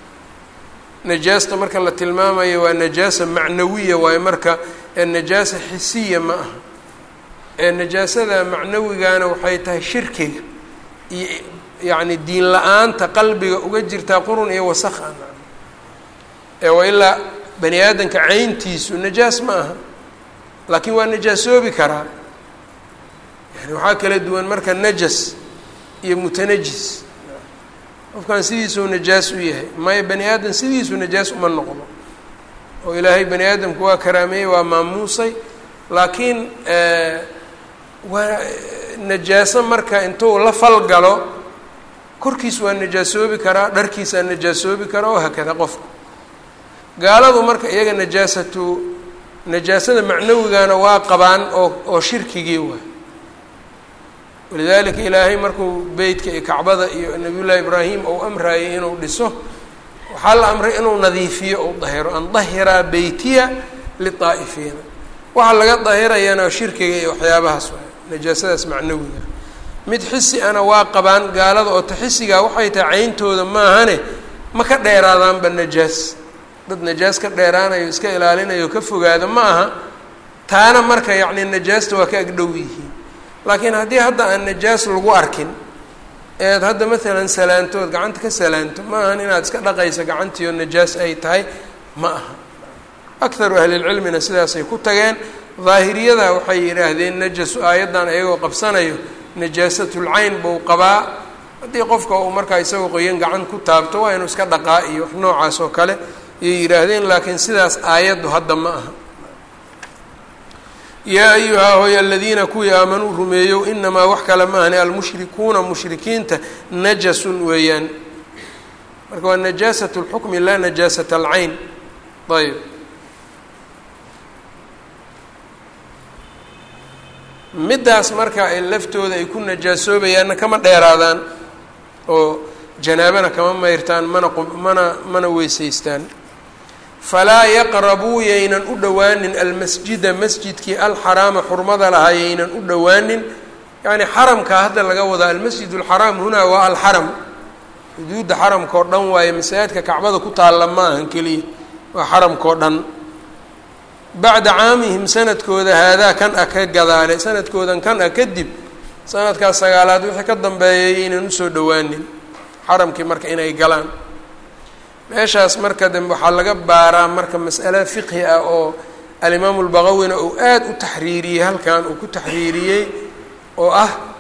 najaasta marka la tilmaamayo waa najaasa macnawiya waayo marka najaasa xisiya ma aha ee najaasada macnawigana waxay tahay shirkiga iyo yacni diin la-aanta qalbiga uga jirtaa qurun iyo wasaq a ee waa ilaa bani aadamka cayntiisu najaas ma aha laakiin waa najaasoobi karaa yani waxaa kala duwan marka najas iyo mutanajis qofkan sidiisuu najaas u yahay maya bani aadam sidiisuu najaas uma noqdo oo ilaahay bani aadamku waa karaameeyey waa maamuusay laakiin waa najaaso marka intuu la falgalo korkiis waa najaasoobi karaa dharkiisaa najaasoobi karaa oo hakada qofku gaaladu marka iyaga najaasatu najaasada macnawigana waa qabaan oo oo shirkigii waay walidaalika ilaahay markuu beytka iyo kacbada iyo nabiyullaahi ibraahim ou amraayay inuu dhiso waxaa la amray inuu nadiifiyo ou dahiro an dahiraa beytiya litaa'ifiina waxaa laga dahirayana shirkiga iyo waxyaabahaas waay najaasadaas macnawiga mid xisi ana waa qabaan gaalada oo taxisigaa waxay tahay cayntooda maahane ma ka dheeraadaanba najaas dad najaas ka dheeraanayo iska ilaalinayo ka fogaada ma aha taana marka yacni najaasta waa ka agdhow yihiin laakiin haddii hadda aan najaas lagu arkin eed hadda maalan salaantood gacanta ka salaanto ma ahan inaad iska dhaqayso gacantiio najaas ay tahay ma aha akharu ahlilcilmina sidaasay ku tageen daahiriyada waxay yidhaahdeen najasu aayaddan ayagoo qabsanayo najaasatul-cayn buu qabaa haddii qofka uu markaa isagoo qoyan gacan ku taabto waa inuu iska dhaqaa iyo wax noocaas oo kale ayay yidhaahdeen laakiin sidaas aayaddu hadda ma aha yaa ayuhaa hoy aladiina kuwii aamanuu rumeeyow inamaa wax kale ma ahni almushrikuuna mushrikiinta najasun weeyaan marka waa najaasat اlxukmi laa najaasat alcayn ayb middaas marka ay laftooda ay ku najaasoobayaanna kama dheeraadaan oo janaabana kama mayrtaan mana mana mana weysaystaan falaa yaqrabuu yaynan u dhowaanin almasjida masjidkii alxaraama xurmada lahaa yaynan u dhowaanin yacni xaramkaa hadda laga wadaa almasjid alxaraam hunaa waa alxaram xuduudda xaramkao dhan waaye masaajidka kacbada ku taalla ma ahan keliya waa xaramkao dhan bacda caamihim sanadkooda haadaa kan ah ka gadaale sanadkoodan kan ah kadib sanadkaas sagaalaad wixii ka dambeeyay yaynan usoo dhowaanin xaramkii marka inay galaan meeshaas marka dambe waxaa laga baaraa marka mas'ale fiqhi ah oo alimaamu lbaqawina uu aada u taxriiriyey halkan uu ku taxriiriyey oo ah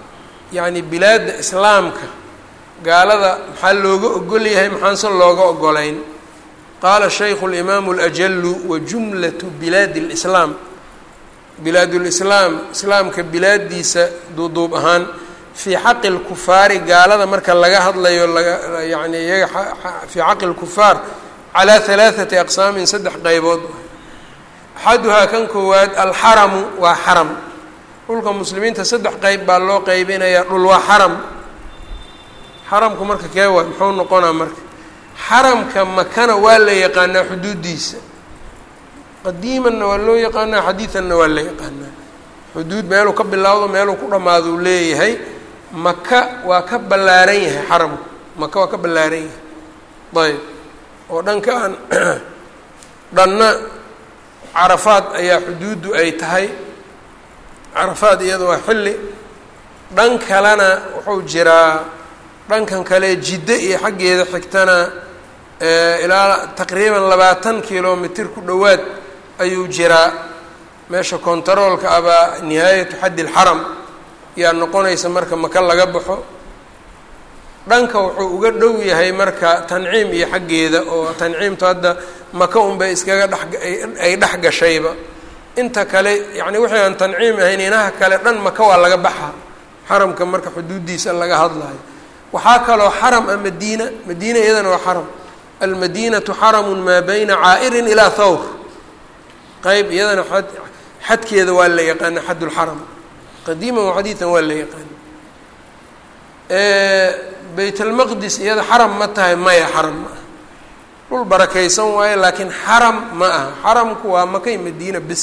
yacni bilaadda islaamka gaalada maxaa looga ogol yahay maxaanse looga ogolayn qaala shaykhu اlimaamu اlajalu wa jumlatu bilaadi اlislaam bilaadulislaam islaamka bilaadiisa duuduub ahaan fii xaqi lkufaari gaalada marka laga hadlayo laga yani iyaga fii xaqi lkufaar calaa halaaثati aqsaamin saddex qaybood axaduhaa kan koowaad alxaramu waa xaram dhulka muslimiinta saddex qeyb baa loo qeybinayaa dhul waa xaram xaramku marka kee waay muxuu noqonaa marka xaramka makana waa la yaqaanaa xuduuddiisa qadiimanna waa loo yaqaanaa xadiidanna waa la yaqaanaa xuduud meeluu ka bilowdo meeluu ku dhammaado uu leeyahay maka waa ka ballaaran yahay xaramku maka waa ka ballaaran yahay ayb oo dhanka aan dhanna carafaad ayaa xuduuddu ay tahay carafaad iyada waa xilli dhan kalena wuxuu jiraa dhankan kale jiddo iyo xaggeeda xigtana ilaa taqriiban labaatan kilomitr ku dhowaad ayuu jiraa meesha kontaroolka abaa nihaayatu xaddi lxaram yaa noqonaysa marka maka laga baxo dhanka wuxuu uga dhow yahay marka tanciim iyo xaggeeda oo tanciimtu hadda maka unbay iskaga dheay dhex gashayba inta kale yacni wixii aan tanciim ahayn inaha kale dhan maka waa laga baxa xaramka marka xuduuddiisa laga hadlayo waxaa kaloo xaram a madiina madiina iyadana waa xaram almadinatu xaramu maa bayna caa'irin ilaa thawr qeyb iyadana ad xadkeeda waa la yaqaana xad lxaram qadiiman wa xadiidan waa la yaqaana bayt almaqdis iyada xaram ma tahay maya xaram ma aha dhul barakaysan waayo laakiin xaram ma aha xaramku waa makay madiina bis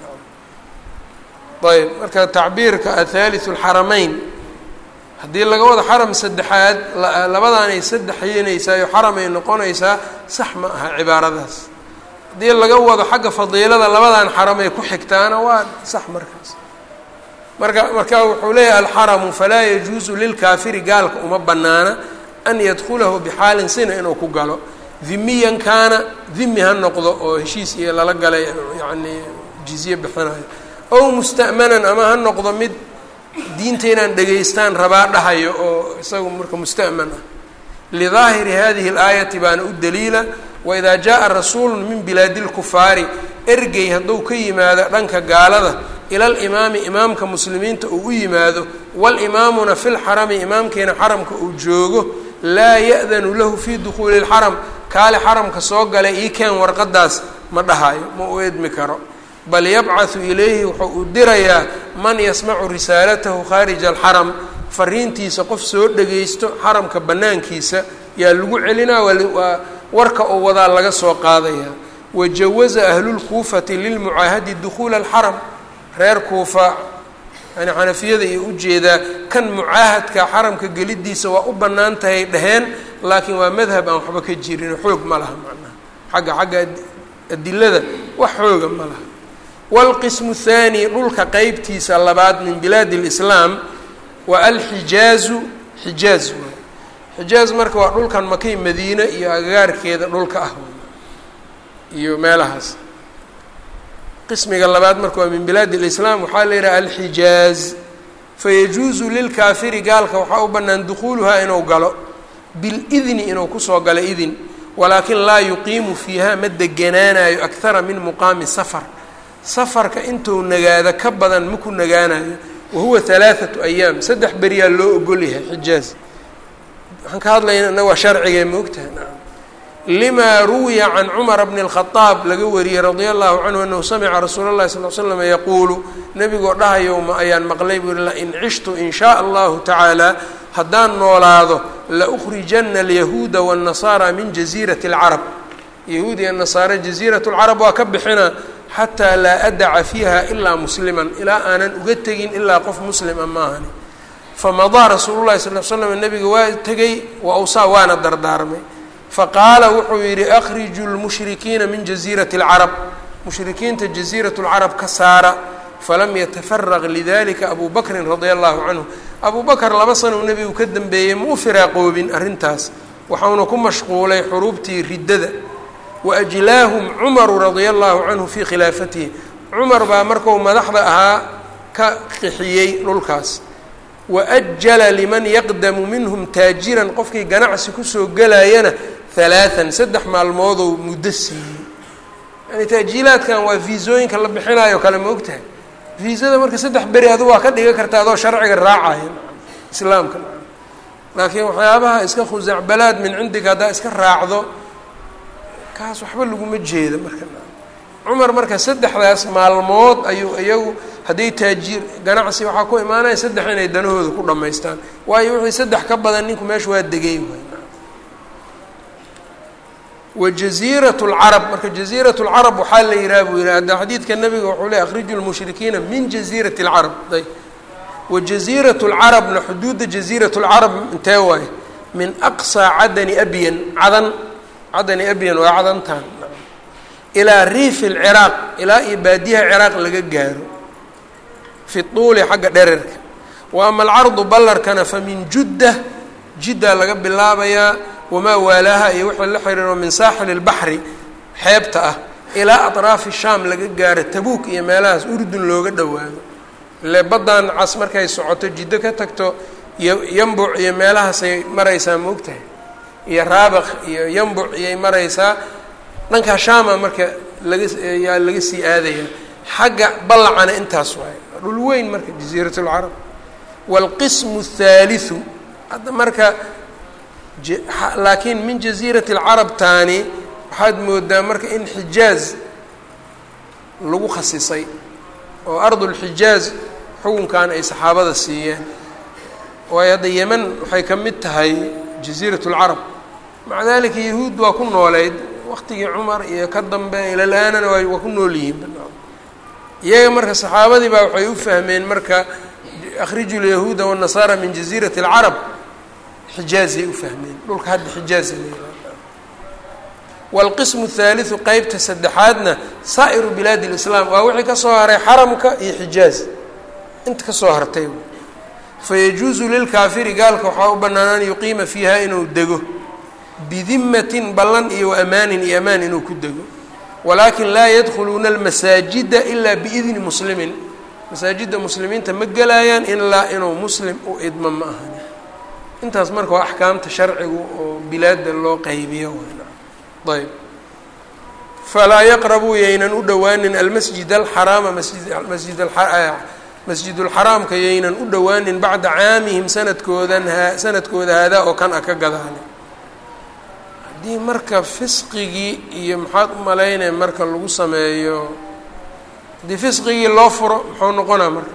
ayb marka tacbiirka athaalitث اlxaramayn haddii laga wado xaram saddexaad labadaanay saddex yeenaysaayo xaramay noqonaysaa sax ma aha cibaaradaas haddii laga wado xagga fadiilada labadan xaramay ku xigtaana waa sax markaas marka marka wuxuu leeyahay alxaramu falaa yajuusu lilkaafiri gaalka uma banaana an yadkulahu bixaalin sina inuu ku galo dhimiyan kaana dhimi ha noqdo oo heshiis iyo lala galay yani jizye bixinayo ow musta'manan ama ha noqdo mid diinta inaan dhegaystaan rabaa dhahayo oo isagu marka musta'man ah lidaahiri hadihi اlaayati baana u daliila waidaa jaءa rasuulu min bilaadi اlkufaari ergey hadduu ka yimaado dhanka gaalada ila alimaami imaamka muslimiinta uu u yimaado walimaamuna fi lxarami imaamkiina xaramka uu joogo laa ya'danu lahu fii dukhuuli اlxaram kaale xaramka soo galay ii keen warqadaas ma dhahayo ma u edmi karo bal yabcaثu ilayhi wuxuu u dirayaa man yasmacu risaalatahu khaarija alxaram fariintiisa qof soo dhagaysto xaramka banaankiisa yaa lagu celinaa waa warka oo wadaa laga soo qaadaya wajawaza ahlulkuufati lilmucaahadi dukhuula alxaram reer kuufa yani xanafiyada iyo ujeedaa kan mucaahadka xaramka gelidiisa waa u bannaan tahay dheheen laakiin waa madhab aan waxba ka jirin xoog ma laha macnaha xagga xagga adilada wax xooga ma laha wاlqismu الthaani dhulka qeybtiisa labaad min bilaadi اlislaam waa alxijaazu xijaaz waay xijaaz marka waa dhulkan makay madiine iyo agagaarkeeda dhulka ah iyo meelahaas qismiga labaad marka waa min bilaadi اlislaam waxaa la yidhaha alxijaaz fayajuuzu lilkaafiri gaalka waxaa u bannaan dukhuuluhaa inuu galo bilidni inuu kusoo galo idin walaakin laa yuqiimu fiiha ma deganaanayo akthara min muqaami safar safarka intuu nagaado ka badan maku nagaanayo wahuwa halaathatu ayaam saddex beriyaa loo ogol yahay xijaaz waxaan ka hadlayna ina waa sharcigee moogtaha nacam limaa ruwiya can cumara bni اlkhadaab laga wariyey radia allahu canhu anahu samica rasuula اllahi sal l slam yaquulu nebigoo dhahayo ma ayaan maqlay buu yihi lain cishtu in shaء allahu tacaala haddaan noolaado laukrijana alyahuuda waالnasaara min jaziirati اlcarab yahuud iyo nasaare jaziirat اlcarab waa ka bixina xataa laa adaca fiiha ilaa musliman ilaa aanan uga tegin ilaa qof muslima maahani famadaa rasuulu llahi sal l slam nebiga waa tegey wa awsaa waana dardaarmay faqaala wuxuu yidhi akhriju lmushrikiina min jaziirati اlcarab mushrikiinta jaziirat اlcarab ka saara falam yatafaraq lidalika abu bakrin radia allahu canhu abu bakr laba sano uu nebigu ka dambeeyey ma u firaaqoobin arrintaas waxauna ku mashquulay xuruubtii riddada waajlaahum cumaru radia allahu canhu fii khilaafatihi cumar baa marku madaxda ahaa ka qixiyey dhulkaas waajala liman yaqdamu minhum taajiran qofkii ganacsi kusoo gelayana halaatan saddex maalmoodou muddo siiyey yani taajiilaadkan waa viisooyinka la bixinayo kale ma ogtahay viisada marka saddex beri adu waa ka dhigan karta adoo sharciga raacaya islaamka laakiin waxyaabaha iska khusacbalaad min cindiga haddaa iska raacdo kaas waxba laguma jeedo marka cumar marka saddexdaas maalmood ayuu iyagu hadday taajiir ganacsi waxaa ku imaanaya saddex inay danahooda ku dhammaystaan waayo wixii saddex ka badan ninku meesha waa degay wa jaziirat lcarab marka jaziirat lcarab waxaa la yihaha buu yihi hadda xadiidka nabiga wuxuu le akhriju lmushrikiina min jaziirati lcarab ayb wa jaziirat lcarabna xuduudda jaziirat lcarab intee waaye min aqsaa cadani abyan cadan cadani abyan waa cadantan ilaa riifi lciraaq ilaa iyo baadiyaha ciraaq laga gaaro fi tuuli xagga dhererka wa ama alcardu ballarkana fa min judda jiddaa laga bilaabayaa wamaa waalaaha iyo wixii la xiriiro min saaxili lbaxri xeebta ah ilaa atraafi shaam laga gaaro tabuuk iyo meelahaas urdun looga dhowaado ile baddan cas markay socoto jiddo ka tagto iyo yambuc iyo meelahaasay maraysaa ma ogtahay iyo raabaq iyo yambuc iyay maraysaa dhankaa shaama marka laga yaa laga sii aadaya xagga ballacana intaas waaye dhul weyn marka jaziirat lcarab waalqismu athaalithu hadda marka laakiin min jaziirati alcarab taani waxaad moodaa marka in xijaaz lagu khasisay oo ardulxijaaz xukunkan ay saxaabada siiyeen waayo hadda yeman waxay ka mid tahay jaziirat lcarab maca dalika yahuud waa ku nooleyd waqtigii cumar iyo ka dambe ilal-aanana waa ku nool yihiin iyaga marka saxaabadii baa waxay u fahmeen marka akhriju lyahuuda wالnasaara min jaziirati اlcarab xijaazay u fahmeen dhulka hadda xijaaza la wاlqismu الthaaliثu qeybta saddexaadna saa'iru bilaadi اlislaam waa wixii kasoo haray xaramka iyo xijaaz inta kasoo hartay fayajuuzu lilkaafiri gaalka waxaa u bannaan an yuqiima fiiha inuu dego bidimatin ballan iyo waamaanin iyo amaan inuu ku dego walaakin laa yadkhuluuna almasaajida ilaa biidni muslimin masaajidda muslimiinta ma gelayaan ilaa inuu muslim u idmo ma ahan intaas marka waa axkaamta sharcigu oo bilaadda loo qaybiyo ayb falaa yaqrabuu yaynan u dhowaanin almasjid alxaraama masjid masjid ulxaraamka yaynan u dhowaanin bacda caamihim sanadkoodan sanadkooda haadaa oo kan a ka gadaale haddii marka fisqigii iyo maxaad u malaynaya marka lagu sameeyo haddii fisqigii loo furo muxuu noqonaa marka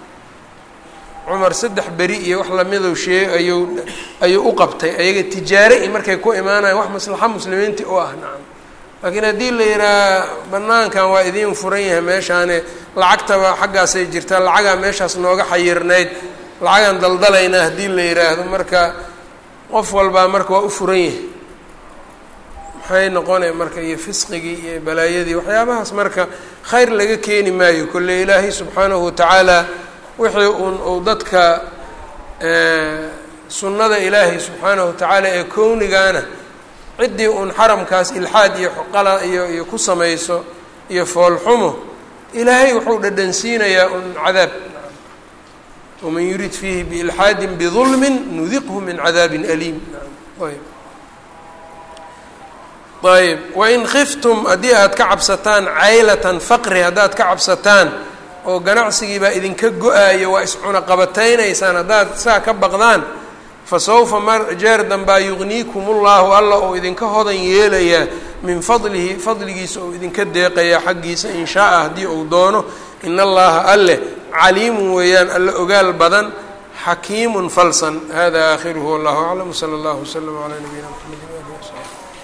cumar saddex beri iyo wax lamidow sheeg ayuu ayuu u qabtay ayaga tijaare i markay ku imaanayan wax maslaxa muslimiintii u ah nacam laakiin haddii la yidhaha banaankan waa idiin furan yahay meeshaane lacagtaba xaggaasay jirtaa lacagaa meeshaas nooga xayirnayd lacagaan daldalaynaa haddii la yidhaahdo marka qof walbaa marka waa u furan yahay maxay noqonay marka iyo fisqigii iyo balaayadii waxyaabahaas marka khayr laga keeni maayo kolle ilaahay subxaanahu watacaala wixii uun uu dadka sunnada ilaahay subxaanahu watacaala ee kownigaana ciddii uun xaramkaas ilxaad iyo qala iyo iyo ku samayso iyo foolxumo ilaahay wuxuu dhadhansiinayaa un cadaab waman yurid fiihi biilxaadin bidulmin nudiqhu min cadaabin aliim ayb ayb wain khiftum haddii aad ka cabsataan caylatan faqri haddaad ka cabsataan oo ganacsigii baa idinka go-aayo waa iscunaqabataynaysaan haddaad saa ka baqdaan fa sawfa mar jeer danbaa yugniikum ullahu alla oo idinka hodan yeelayaa min fadlihi fadligiisa oo idinka deeqayaa xaggiisa in shaaa haddii uu doono in allaha alleh caliimun weeyaan alla ogaal badan xakiimun falsan hada aakhiruhu wallahu aclam wsala allahu waslama calaa nabiyina mxamedi waalihi wasaxbi